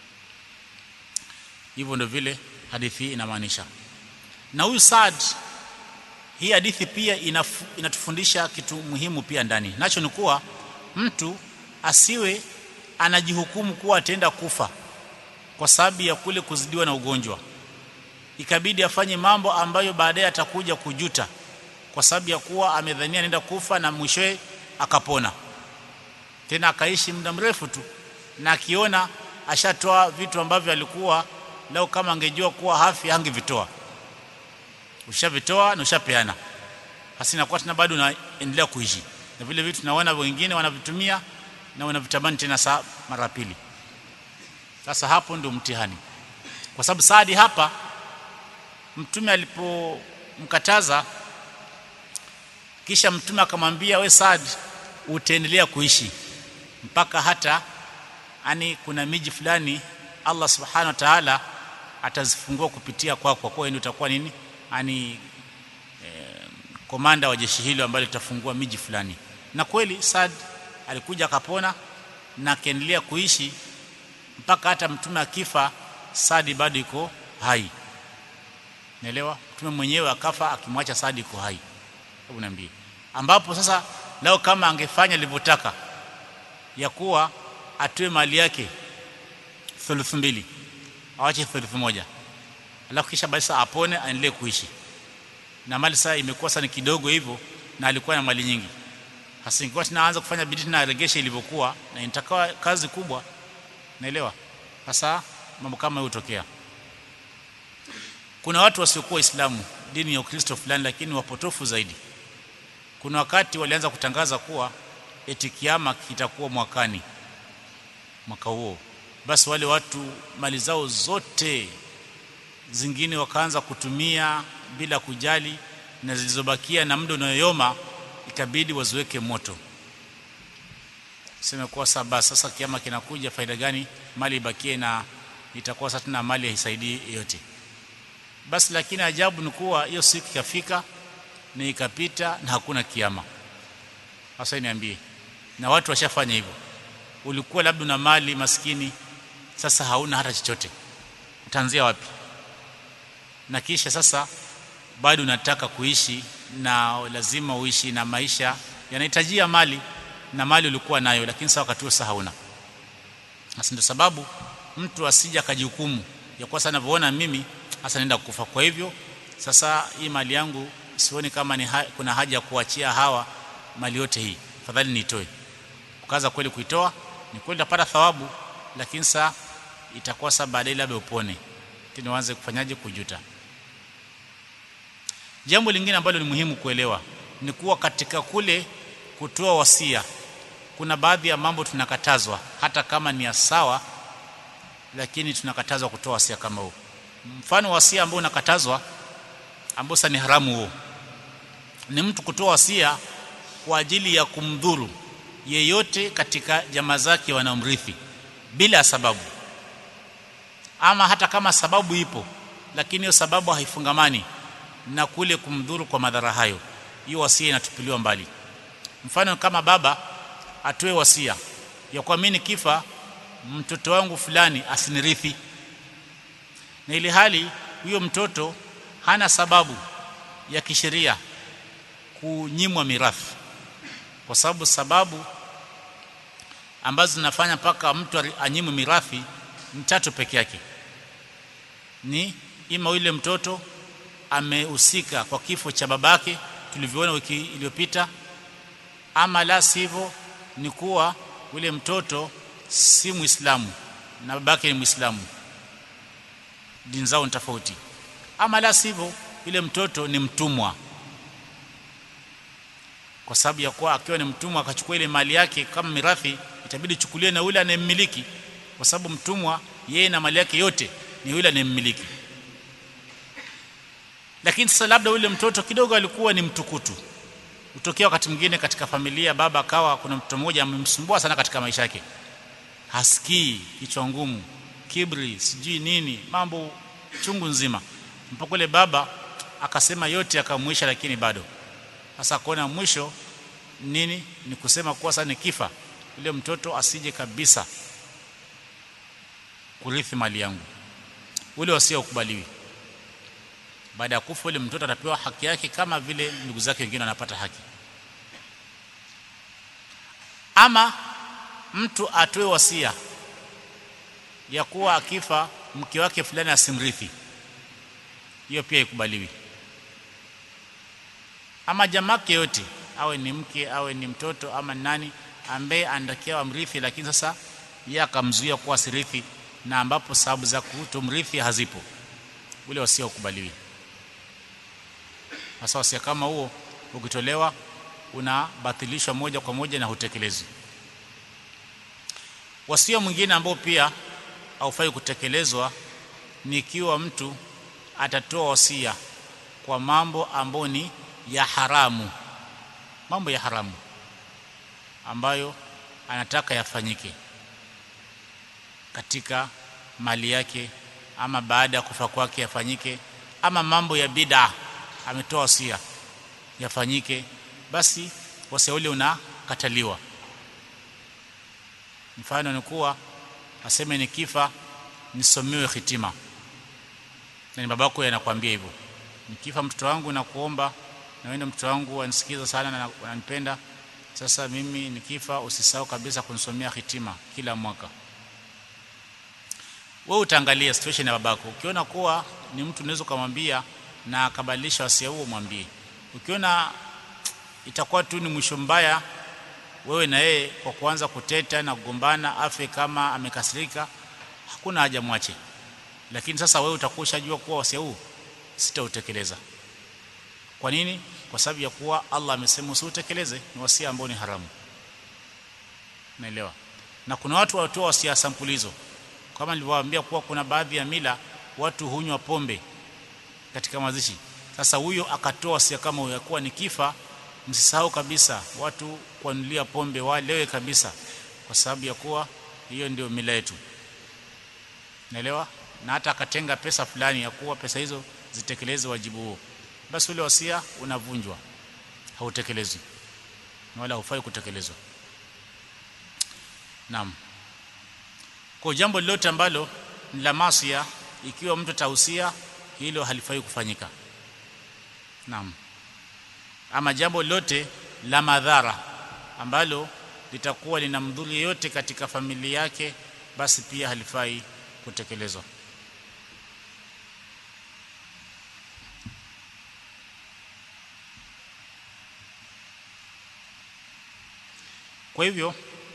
Speaker 1: hivyo ndio vile hadithi hii inamaanisha na huyu Saad hii hadithi pia inafu, inatufundisha kitu muhimu pia ndani nacho ni kuwa mtu asiwe anajihukumu kuwa ataenda kufa kwa sababu ya kule kuzidiwa na ugonjwa ikabidi afanye mambo ambayo baadaye atakuja kujuta kwa sababu ya kuwa amedhania anaenda kufa na mwishowe akapona tena akaishi muda mrefu tu na akiona ashatoa vitu ambavyo alikuwa leo kama angejua kuwa hafi hangevitoa ushavitoa na ushapeana hasa inakuwa tena bado unaendelea kuishi na vile vitu tunaona wengine wanavitumia na wanavitamani tena saa mara pili sasa hapo ndio mtihani kwa sababu Saadi hapa mtume alipomkataza kisha mtume akamwambia we Saad utaendelea kuishi mpaka hata ani kuna miji fulani Allah subhanahu wa ta'ala atazifungua kupitia kwako kwa kuwa ndio utakuwa nini ani eh, komanda wa jeshi hilo ambalo litafungua miji fulani na kweli Saad alikuja akapona na akaendelea kuishi mpaka hata mtume akifa Saadi bado iko hai naelewa mtume mwenyewe akafa akimwacha Saadi iko hai hebu niambie ambapo sasa lao kama angefanya alivyotaka ya kuwa atoe mali yake thuluthi mbili awache thuluthi moja alafu kisha basi apone aendelee kuishi na mali sasa imekuwa sana kidogo hivyo na alikuwa na mali nyingi hasa ingekuwa tunaanza kufanya bidii na regesha ilivyokuwa na inatakawa kazi kubwa naelewa hasa mambo kama hayo hutokea kuna watu wasiokuwa waislamu dini ya ukristo fulani lakini wapotofu zaidi kuna wakati walianza kutangaza kuwa eti kiama kitakuwa mwakani mwaka huo basi wale watu mali zao zote zingine wakaanza kutumia bila kujali na zilizobakia na muda unayoyoma ikabidi waziweke moto sema kwa sababu sasa kiama kinakuja faida gani mali ibakie na itakuwa sasa tena mali haisaidii yote basi lakini ajabu ni kuwa hiyo siku ikafika na ikapita na hakuna kiama sasa niambie na watu washafanya hivyo ulikuwa labda una mali maskini sasa hauna hata chochote utaanzia wapi na kisha sasa bado unataka kuishi na lazima uishi na maisha yanahitajia mali na mali ulikuwa nayo lakini sasa wakati huo sasa hauna sasa ndio sababu mtu asija akajihukumu ya kuwa sana navyoona mimi hasa naenda kufa kwa hivyo sasa hii mali yangu sioni kama ni ha kuna haja ya kuachia hawa mali yote hii fadhali niitoe ukaanza kweli kuitoa ni kweli utapata thawabu lakini saa itakuwa saa baadaye labda upone tena uanze kufanyaje kujuta jambo lingine ambalo ni muhimu kuelewa ni kuwa katika kule kutoa wasia kuna baadhi ya mambo tunakatazwa hata kama ni ya sawa lakini tunakatazwa kutoa wasia kama huo mfano wasia ambao unakatazwa ambao sasa ni haramu huo ni mtu kutoa wasia kwa ajili ya kumdhuru yeyote katika jamaa zake wanaomrithi bila sababu ama hata kama sababu ipo lakini hiyo sababu haifungamani na kule kumdhuru kwa madhara hayo hiyo wasia inatupiliwa mbali mfano kama baba atoe wasia ya kwa mimi nikifa mtoto wangu fulani asinirithi na ili hali huyo mtoto hana sababu ya kisheria kunyimwa mirathi kwa sababu sababu ambazo zinafanya mpaka mtu anyimwe mirathi ni tatu peke yake ni ima yule mtoto amehusika kwa kifo cha babake tulivyoona wiki iliyopita ama la sivyo ni kuwa yule mtoto si muislamu na babake ni muislamu dini zao ni tofauti ama la sivyo yule mtoto ni mtumwa kwa sababu ya kuwa akiwa ni mtumwa akachukua ile mali yake kama mirathi itabidi chukulie na yule anayemmiliki kwa sababu mtumwa yeye na mali yake yote ni yule anayemmiliki lakini sasa labda yule mtoto kidogo alikuwa ni mtukutu utokea wakati mwingine katika familia baba akawa kuna mtoto mmoja amemsumbua sana katika maisha yake hasikii kichwa ngumu kibri sijui nini mambo chungu nzima mpaka yule baba akasema yote akamwisha lakini bado sasa kuona mwisho nini ni kusema kuwa sasa nikifa yule mtoto asije kabisa kurithi mali yangu ule wasia ukubaliwi baada ya kufa yule mtoto atapewa haki yake kama vile ndugu zake wengine wanapata haki ama mtu atoe wasia ya kuwa akifa mke wake fulani asimrithi hiyo pia ikubaliwi ama jamake yote awe ni mke awe ni mtoto ama nani ambaye anatakiwa amrithi lakini sasa yeye akamzuia kuwa sirithi na ambapo sababu za kutomrithi hazipo ule wasia ukubaliwi hasa wasia kama huo ukitolewa unabatilishwa moja kwa moja na hutekelezwi wasia mwingine ambao pia haufai kutekelezwa ni ikiwa mtu atatoa wasia kwa mambo ambayo ni ya haramu mambo ya haramu ambayo anataka yafanyike katika mali yake ama baada ya kufa kwake yafanyike ama mambo ya bid'a ametoa wasia yafanyike basi wasia ule unakataliwa mfano ni kuwa aseme nikifa nisomewe hitima na ni babako anakuambia hivyo nikifa mtoto wangu nakuomba na wewe mtoto wangu wanisikiza sana na wananipenda sasa mimi nikifa usisahau kabisa kunisomea hitima kila mwaka wewe utaangalia situation ya babako ukiona kuwa ni mtu unaweza kumwambia na akabadilisha wasia huo mwambie ukiona itakuwa tu ni mwisho mbaya wewe na yeye kwa kuanza kuteta na kugombana afe kama amekasirika hakuna haja mwache lakini sasa wewe utakuwa ushajua kuwa wasia huu sitautekeleza kwa nini kwa sababu ya kuwa Allah amesema usiutekeleze ni wasia ambao ni haramu naelewa na kuna watu watoa wasia sampuli hizo kama nilivyowaambia kuwa kuna baadhi ya mila watu hunywa pombe katika mazishi sasa huyo akatoa wasia kama huyo kuwa nikifa msisahau kabisa watu kuanulia pombe walewe kabisa kwa sababu ya kuwa hiyo ndio mila yetu naelewa na hata akatenga pesa fulani ya kuwa pesa hizo zitekeleze wajibu huo basi ule wasia unavunjwa hautekelezwi wala haufai kutekelezwa naam kwa jambo lolote ambalo ni la masia ikiwa mtu atahusia hilo halifai kufanyika naam ama jambo lolote la madhara ambalo litakuwa lina mdhuru yeyote katika familia yake basi pia halifai kutekelezwa kwa hivyo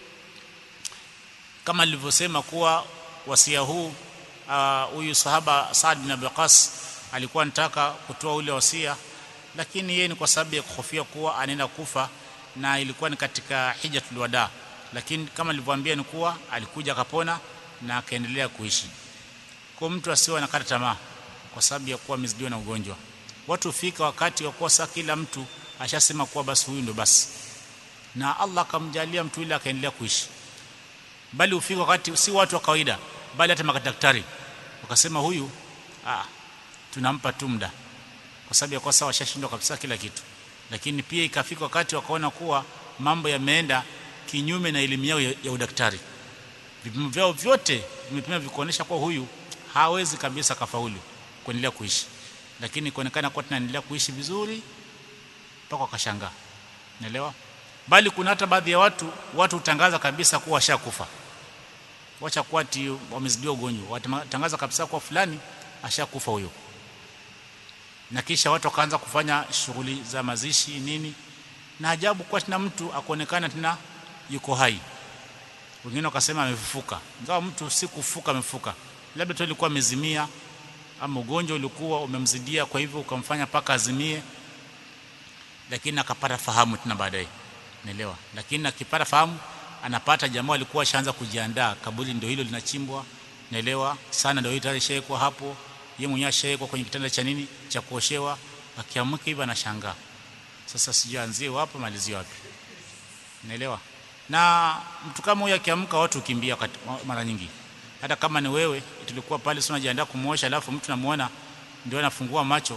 Speaker 1: kama nilivyosema kuwa wasia huu huyu uh, sahaba Saad bin Abi Qas alikuwa anataka kutoa ule wasia lakini yeye ni kwa sababu ya kuhofia kuwa anaenda kufa na ilikuwa ni katika hijatul wada lakini kama nilivyowaambia ni kuwa alikuja akapona na akaendelea kuishi kwa mtu asiwe anakata tamaa kwa sababu ya kuwa amezidiwa na ugonjwa watu hufika wakati wa kuwa saa kila mtu ashasema kuwa basi huyu ndo basi na Allah akamjalia mtu yule akaendelea kuishi bali hufika wakati si watu wa kawaida bali hata madaktari wakasema huyu ah tunampa tu muda kwa sababu ya kwa sawa washashindwa kabisa kila kitu lakini pia ikafika wakati wakaona kuwa mambo yameenda kinyume na elimu yao ya, ya udaktari vipimo vyao vyote vimepima vikuonesha kuwa huyu hawezi kabisa kafaulu kuendelea kuishi lakini kuonekana kuwa tunaendelea kuishi vizuri mpaka wakashangaa naelewa bali kuna hata baadhi ya watu watu hutangaza kabisa kuwa washakufa wacha kuwa ati wamezidiwa ugonjwa watangaza kabisa kuwa fulani ashakufa huyo na kisha watu wakaanza kufanya shughuli za mazishi nini na ajabu kwa tena mtu akuonekana tena yuko hai wengine wakasema amefufuka ingawa mtu si kufuka amefufuka labda tu alikuwa amezimia ama ugonjwa ulikuwa umemzidia kwa hivyo ukamfanya paka azimie lakini akapata fahamu tena baadaye naelewa lakini akipata fahamu anapata jamaa alikuwa ashaanza kujiandaa kaburi ndio hilo linachimbwa naelewa sana ndio tayari shawekwa hapo yeye mwenyewe ashawekwa kwenye kitanda cha nini cha kuoshewa akiamka hivi anashangaa sasa sijaanzie wapi malizie wapi naelewa na mtu kama huyo akiamka watu ukimbia mara nyingi hata kama ni wewe tulikuwa pale sio unajiandaa kumuosha alafu mtu namuona ndio anafungua macho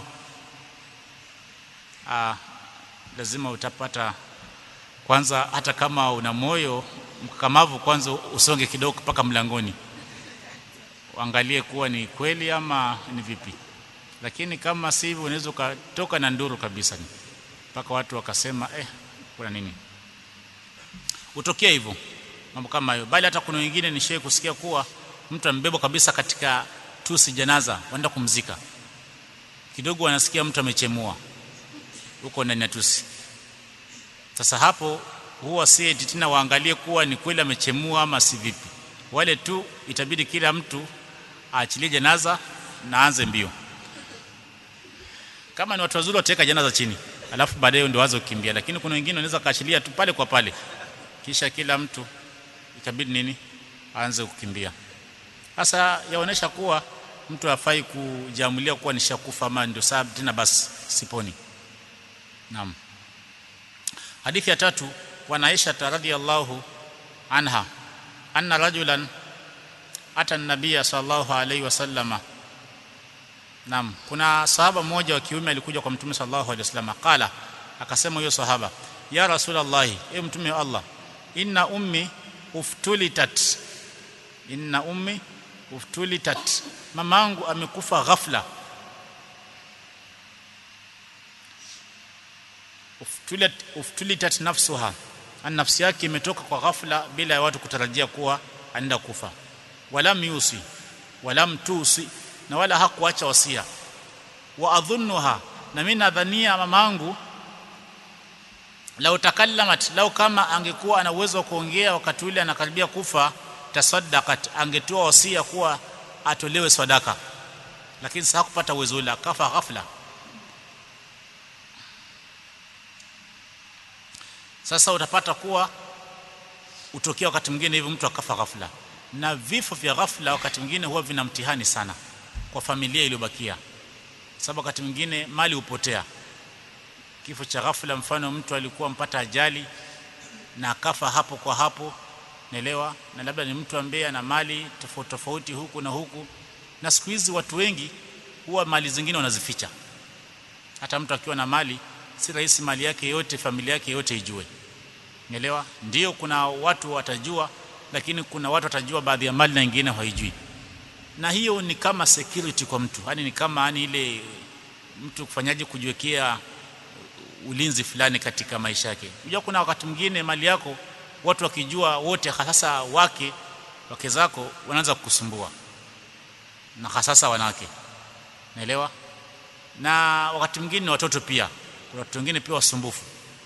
Speaker 1: ah lazima utapata kwanza hata kama una moyo mkakamavu kwanza usonge kidogo mpaka mlangoni uangalie kuwa ni kweli ama ni vipi lakini kama si hivyo unaweza ukatoka na nduru kabisa mpaka watu wakasema eh kuna nini utokea hivyo mambo kama hayo bali hata kuna wengine nishawahi kusikia kuwa mtu ambebwa kabisa katika tusi janaza waenda kumzika kidogo wanasikia mtu amechemua huko ndani ya tusi sasa hapo huwa si tena waangalie kuwa ni kweli amechemua ama si vipi wale tu itabidi kila mtu aachilie janaza na aanze mbio kama ni watu wazuri wataweka janaza chini alafu baadaye ndio waanze kukimbia lakini kuna wengine wanaweza kaachilia tu pale kwa pale kisha kila mtu itabidi nini aanze kukimbia sasa yaonesha kuwa mtu hafai kujamulia kuwa nishakufa ama ndio sababu tena basi siponi naam hadithi ya tatu wa Aisha radhiyallahu anha anna rajulan ata an-nabiy sallallahu alayhi wasallama Naam kuna sahaba mmoja wa kiume alikuja kwa mtume sallallahu alayhi wasallam qala akasema huyo sahaba ya rasulullah e mtume wa Allah inna ummi uftulitat inna ummi uftulitat mamangu amekufa ghafla uftulit uftulitat nafsuha an nafsi yake imetoka kwa ghafla bila ya watu kutarajia kuwa anaenda kufa walam yusi walam tusi na wala hakuacha wasia wa adhunnuha na mimi nadhania mamangu lau takallamat lau kama angekuwa ana uwezo wa kuongea wakati ule anakaribia kufa tasaddaqat angetoa wasia kuwa atolewe sadaka lakini sasa hakupata uwezo ule akafa ghafla sasa utapata kuwa utokea wakati mwingine hivi mtu akafa ghafla na vifo vya ghafla wakati mwingine huwa vina mtihani sana kwa familia iliyobakia sababu wakati mwingine mali hupotea kifo cha ghafla mfano mtu alikuwa mpata ajali na akafa hapo kwa hapo naelewa na labda ni mtu ambaye ana mali tofauti tofauti huku na huku na siku hizi watu wengi huwa mali zingine wanazificha hata mtu akiwa na mali si rahisi mali yake yote familia yake yote ijue Umeelewa? Ndio kuna watu watajua lakini kuna watu watajua baadhi ya mali na wengine hawaijui. Na hiyo ni kama security kwa mtu. Yaani ni kama yani ile mtu kufanyaje kujiwekea ulinzi fulani katika maisha yake. Unajua kuna wakati mwingine mali yako watu wakijua wote hasa wake wake zako wanaanza kukusumbua. Na hasa wanawake. Naelewa? Na wakati mwingine watoto pia. Kuna watu wengine pia wasumbufu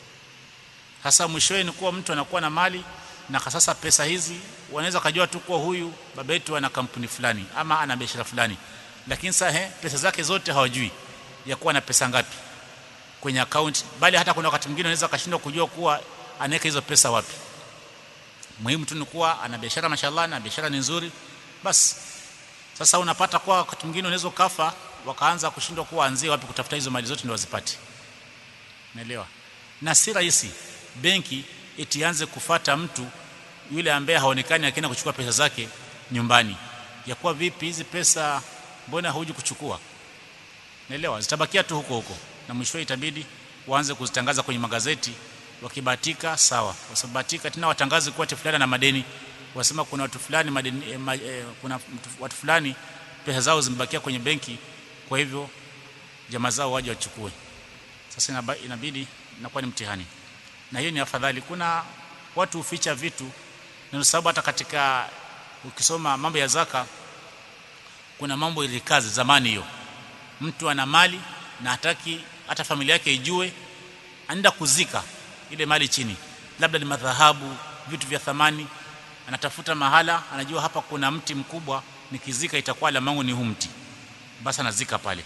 Speaker 1: hasa mwishowe ni kuwa mtu anakuwa na mali na sasa pesa hizi wanaweza kujua tu kuwa huyu baba yetu ana kampuni fulani ama ana biashara fulani lakini sasa he, pesa zake zote hawajui ya kuwa na pesa ngapi kwenye account bali hata kuna wakati mwingine anaweza kashindwa kujua kuwa anaweka hizo pesa wapi muhimu tu ni kuwa ana biashara mashallah na biashara ni nzuri basi sasa unapata kwa wakati mwingine unaweza kafa wakaanza kushindwa kuwa anzie wapi kutafuta hizo mali zote ndio wazipate unaelewa na si rahisi benki itianze kufata mtu yule ambaye haonekani akienda kuchukua pesa zake nyumbani ya kuwa vipi hizi pesa mbona huji kuchukua naelewa zitabakia tu huko huko na mwisho itabidi waanze kuzitangaza kwenye magazeti wakibatika sawa wasibatika tena watangaze kuwa fulani na madeni wasema kuna watu fulani madeni eh, ma, eh, kuna watu fulani pesa zao zimebakia kwenye benki kwa hivyo jamaa zao waje wachukue sasa inabidi inakuwa ni mtihani na hiyo ni afadhali kuna watu huficha vitu na sababu hata katika ukisoma mambo ya zaka kuna mambo ilikazi zamani hiyo mtu ana mali na hataki hata familia yake ijue anaenda kuzika ile mali chini labda ni madhahabu vitu vya thamani anatafuta mahala anajua hapa kuna mti mkubwa nikizika itakuwa alama yangu ni huu mti basi anazika pale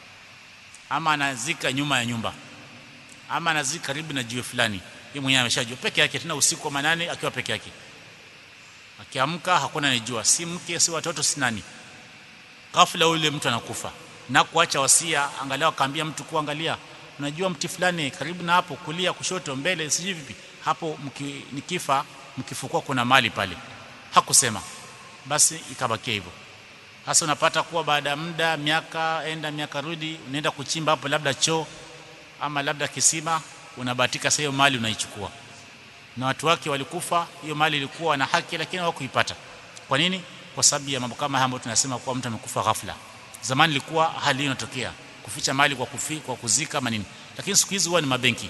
Speaker 1: ama anazika nyuma ya nyumba ama anazika karibu na jiwe fulani yeye mwenyewe ameshajua peke yake tena usiku wa manane akiwa peke yake akiamka hakuna anijua si mke si watoto si nani ghafla yule mtu anakufa na kuacha wasia angalau akaambia mtu kuangalia unajua mti fulani karibu na hapo kulia kushoto mbele sijui vipi hapo mki, nikifa mkifukua kuna mali pale hakusema basi ikabakia hivyo hasa unapata kuwa baada ya muda miaka enda miaka rudi unaenda kuchimba hapo labda choo ama labda kisima unabahatika sasa hiyo mali unaichukua na watu wake walikufa hiyo mali ilikuwa na haki lakini hawakuipata kwa nini kwa sababu ya mambo kama haya ambayo tunasema kuwa mtu amekufa ghafla zamani ilikuwa hali hiyo inatokea kuficha mali kwa kufi, kwa kuzika ama nini lakini siku hizi huwa ni mabenki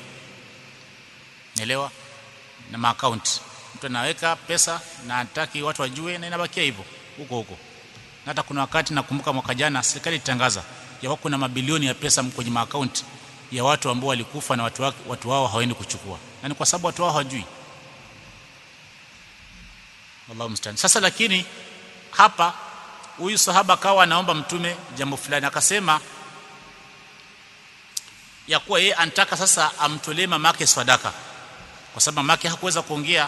Speaker 1: naelewa na maakaunti mtu anaweka pesa na hataki watu wajue na inabakia hivyo huko huko na hata kuna wakati nakumbuka mwaka jana serikali itangaza ya kuna mabilioni ya pesa kwenye maakaunti ya watu ambao walikufa na watu, wake, watu wao hawaendi kuchukua na ni kwa sababu watu wao hawajui Allahu musta'an sasa lakini hapa huyu sahaba akawa anaomba mtume jambo fulani akasema ya kuwa yeye anataka sasa amtolee mamake sadaka kwa sababu mamake hakuweza kuongea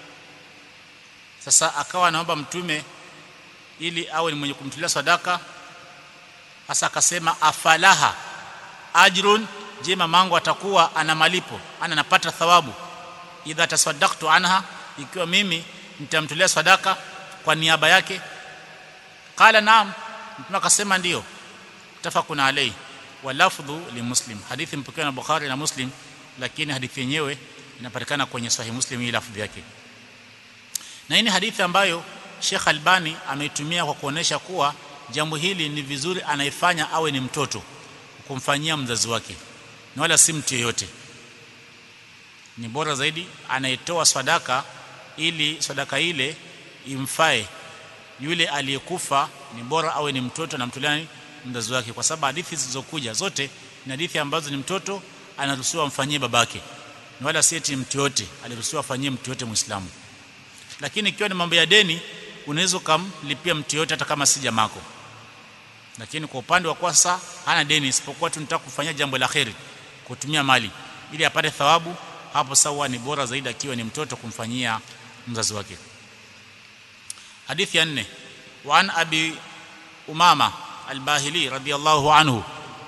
Speaker 1: sasa akawa anaomba mtume ili awe ni mwenye kumtolea sadaka hasa akasema afalaha ajrun je mamangu atakuwa ana malipo ana napata thawabu idha tasaddaqtu anha ikiwa mimi nitamtolea sadaka kwa niaba yake qala naam mtume akasema ndio tafakuna alayhi wa lafdhu li muslim hadithi mpokewa na bukhari na muslim lakini hadithi yenyewe inapatikana kwenye sahih muslim hii lafdhi yake na hii ni hadithi ambayo Sheikh Albani ameitumia kwa kuonesha kuwa jambo hili ni vizuri anaifanya awe ni mtoto kumfanyia mzazi wake na wala si mtu yeyote ni bora zaidi anayetoa sadaka ili sadaka ile imfae yule aliyekufa ni bora awe ni mtoto anamtolea mzazi wake kwa sababu hadithi zilizokuja zote ni hadithi ambazo ni mtoto anaruhusiwa amfanyie babake na wala si eti mtu yote aliruhusiwa afanyie mtu yote muislamu lakini ikiwa ni mambo ya deni unaweza kumlipia mtu yote hata kama si jamako lakini kwa upande wa kwasa hana deni isipokuwa tu nitaka kufanyia jambo la kheri kutumia mali ili apate thawabu hapo sawa ni bora zaidi akiwa ni mtoto kumfanyia mzazi wake hadithi ya nne wa an abi umama al-bahili radiyallahu anhu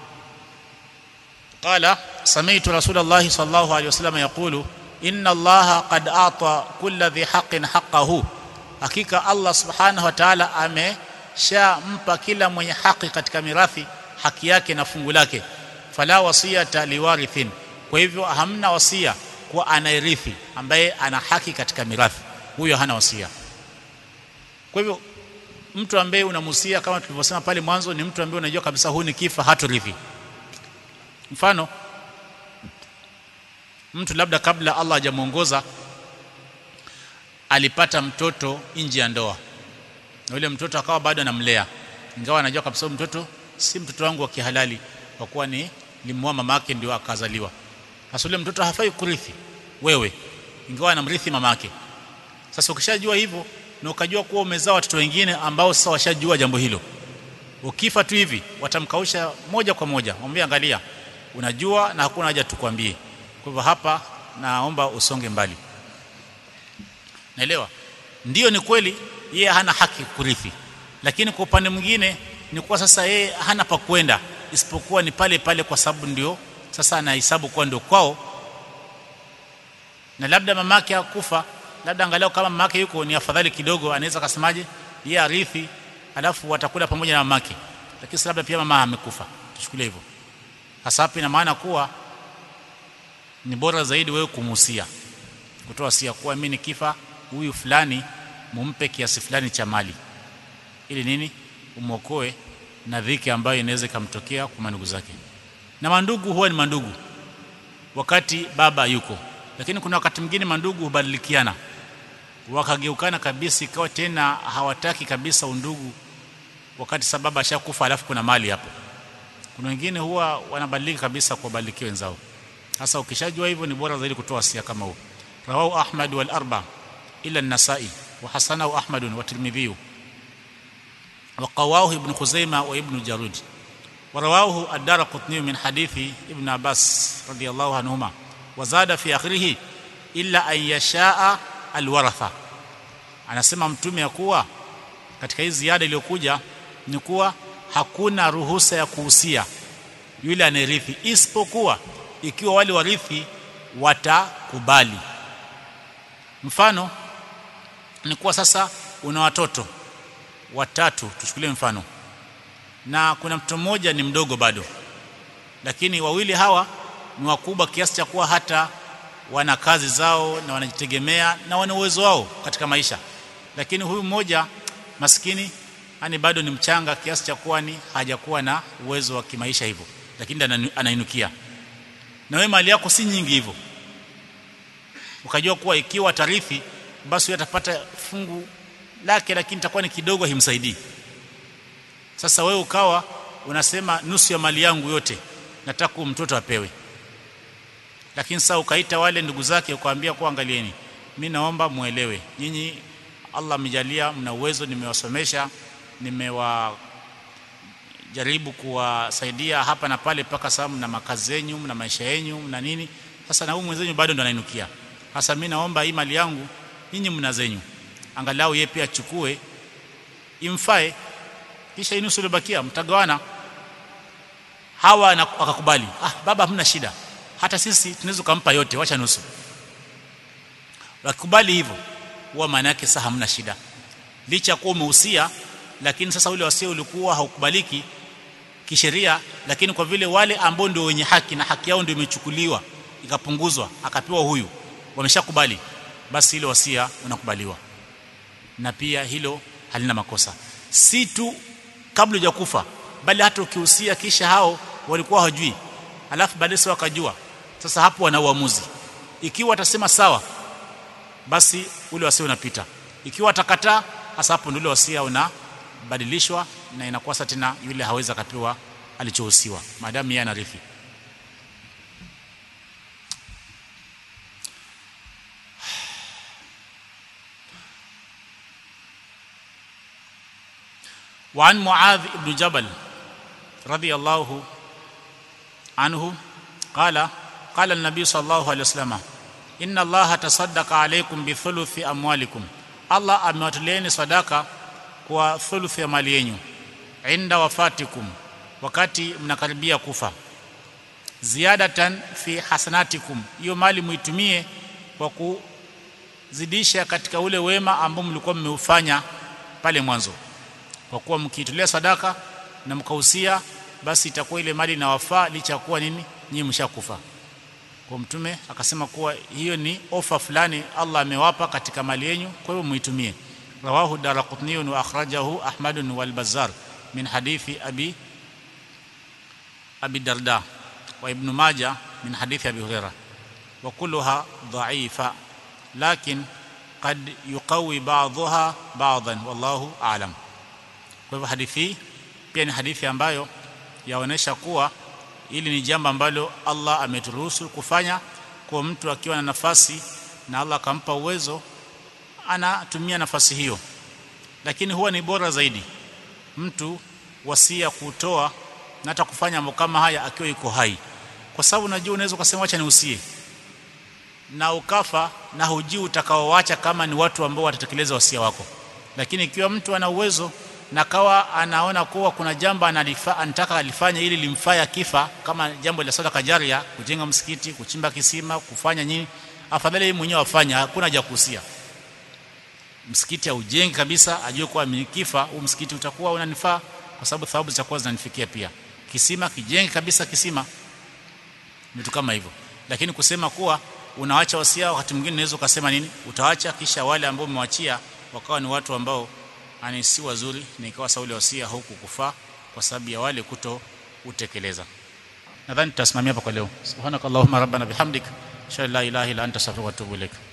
Speaker 1: قال سمعت رسول الله صلى الله عليه وسلم يقول إن الله قد أعطى كل ذي حق حقه hakika Allah subhanahu wa ta'ala ameshampa kila mwenye haki katika mirathi haki yake na fungu lake fala wasiyata liwarithin kwa hivyo hamna wasia kwa anayerithi ambaye ana haki katika mirathi huyo hana wasia kwa hivyo mtu ambaye unamusia kama tulivyosema pale mwanzo ni mtu ambaye unajua kabisa huyu ni kifa hatorithi mfano mtu labda kabla Allah hajamuongoza alipata mtoto nje ya ndoa na yule mtoto akawa bado anamlea ingawa anajua kabisa mtoto si mtoto wangu wa kihalali kwa kuwa ni limuoa mama yake ndio akazaliwa sasa yule mtoto hafai kurithi wewe ingawa anamrithi mama yake sasa ukishajua hivyo na ukajua kuwa umezaa watoto wengine ambao sasa washajua jambo hilo ukifa tu hivi watamkausha moja kwa moja mwambie angalia unajua na hakuna haja tukwambie kwa hivyo hapa naomba usonge mbali naelewa ndiyo ni kweli yeye hana haki kurithi lakini kwa upande mwingine ni kuwa sasa yeye hana pa kwenda isipokuwa ni pale pale kwa sababu ndio sasa anahesabu kuwa ndio kwao na labda mamake hakufa labda angalau kama mamake yuko ni afadhali kidogo anaweza kasemaje yeye arithi alafu watakula pamoja na mamake lakini labda pia mama amekufa tuchukulie hivyo hasa hapa ina maana kuwa ni bora zaidi wewe kumuhusia kutoa sia kuwa mimi nikifa huyu fulani mumpe kiasi fulani cha mali ili nini umwokoe na dhiki ambayo inaweza ikamtokea kwa mandugu zake na mandugu huwa ni mandugu wakati baba yuko lakini kuna wakati mwingine mandugu hubadilikiana wakageukana kabisa ikawa tena hawataki kabisa undugu wakati sababu ashakufa alafu kuna mali hapo kuna wengine huwa wanabadilika kabisa kuwabadilikia wenzao sasa ukishajua hivyo ni bora zaidi kutoa wasia kama huo rawahu ahmad wal arba ila an-nasai wa hasanahu ahmad wa tirmidhi wa qawwahu ibn khuzaimah wa ibn jarud ورواه الدارقطني من حديث ابن عباس رضي الله عنهما وزاد في اخره الا ان يشاء الورثه anasema mtume ya kuwa katika hii ziada iliyokuja ni kuwa hakuna ruhusa ya kuhusia yule anayerithi isipokuwa ikiwa wale warithi watakubali mfano ni kuwa sasa una watoto watatu tuchukulie mfano na kuna mtoto mmoja ni mdogo bado lakini wawili hawa ni wakubwa kiasi cha kuwa hata wana kazi zao na wanajitegemea na wana uwezo wao katika maisha lakini huyu mmoja maskini yani bado ni mchanga kiasi cha kuwa ni hajakuwa na uwezo wa kimaisha hivyo lakini anainukia na wewe mali yako si nyingi hivyo ukajua kuwa ikiwa tarithi basi atapata fungu lake lakini itakuwa ni kidogo himsaidii sasa wewe ukawa unasema nusu ya mali yangu yote nataka mtoto apewe lakini sasa ukaita wale ndugu zake ukawaambia kwa angalieni mimi naomba muelewe nyinyi Allah amejalia mna uwezo nimewasomesha nimewa jaribu kuwasaidia hapa na pale mpaka sasa mna makazi yenu mna maisha yenu na nini sasa na huyu mwenzenyu bado ndo anainukia sasa mimi naomba hii mali yangu nyinyi mna zenyu angalau yeye pia achukue imfae kisha inusu iliyobakia mtagawana hawa akakubali ah baba hamna shida hata sisi tunaweza kumpa yote wacha nusu wakikubali hivyo huwa maana yake sasa hamna shida licha kuwa umehusia lakini sasa ule wasia ulikuwa haukubaliki kisheria lakini kwa vile wale ambao ndio wenye haki na haki yao ndio imechukuliwa ikapunguzwa akapewa huyu wameshakubali basi ile wasia unakubaliwa na pia hilo halina makosa si tu kabla hujakufa bali hata ukihusia kisha hao walikuwa hawajui alafu baadaye sasa wakajua sasa hapo wana uamuzi ikiwa watasema sawa basi ule wasia unapita ikiwa atakataa hasa hapo ndio wasia unabadilishwa na inakuwa sasa tena yule hawezi akapewa alichohusiwa maadamu yeye anarithi وعن معاذ بن جبل رضي الله عنه قال قال النبي صلى الله عليه وسلم إن الله تصدق عليكم بثلث أموالكم الله amewatoleeni sadaka kwa thuluthi ya mali yenu inda wafatikum wakati mnakaribia kufa ziyadatan fi hasanatikum hiyo mali muitumie kwa kuzidisha katika ule wema ambao mlikuwa mmeufanya pale mwanzo kwa kuwa mkiitolea sadaka na mkahusia basi itakuwa ile mali inawafaa licha kuwa nini nyinyi mshakufa kwa mtume akasema kuwa hiyo ni ofa fulani Allah amewapa katika mali yenu kwa hiyo muitumie rawahu daraqutni wa akhrajahu ahmad wal bazzar min hadithi abi abi darda wa ibn majah min hadithi abi hurairah wa kulluha dha'ifa lakin qad yuqawi ba'dhaha ba'dhan wallahu a'lam kwa hivyo hadithi pia ni hadithi ambayo yaonesha kuwa ili ni jambo ambalo Allah ameturuhusu kufanya kwa mtu akiwa na nafasi na Allah akampa uwezo anatumia nafasi hiyo lakini huwa ni bora zaidi mtu wasia kutoa na hata kufanya mambo kama haya akiwa yuko hai kwa sababu unajua unaweza kusema acha niusie na ukafa na hujui utakaoacha kama ni watu ambao watatekeleza wasia wako lakini ikiwa mtu ana uwezo na kawa anaona kuwa kuna jambo analifa, anataka alifanya ili limfaya kifa kama jambo la sadaka jaria kujenga msikiti kuchimba kisima kufanya nini afadhali yeye mwenyewe afanya hakuna haja kuhusia msikiti aujengi kabisa ajue kuwa kifa huu msikiti utakuwa unanifaa kwa sababu thawabu zitakuwa zinanifikia pia kisima kijenge kabisa kisima vitu kama hivyo lakini kusema kuwa unaacha wasia wakati mwingine unaweza ukasema nini utaacha kisha wale ambao umewachia wakawa ni watu ambao ani si wazuri na ikawa sauli wasia huku kufaa kwa sababu ya wale kuto utekeleza nadhani tutasimamia hapa kwa leo subhanakallahumma rabbana bihamdik sha la ilaha illa anta astaghfiruka wa atubu ilaik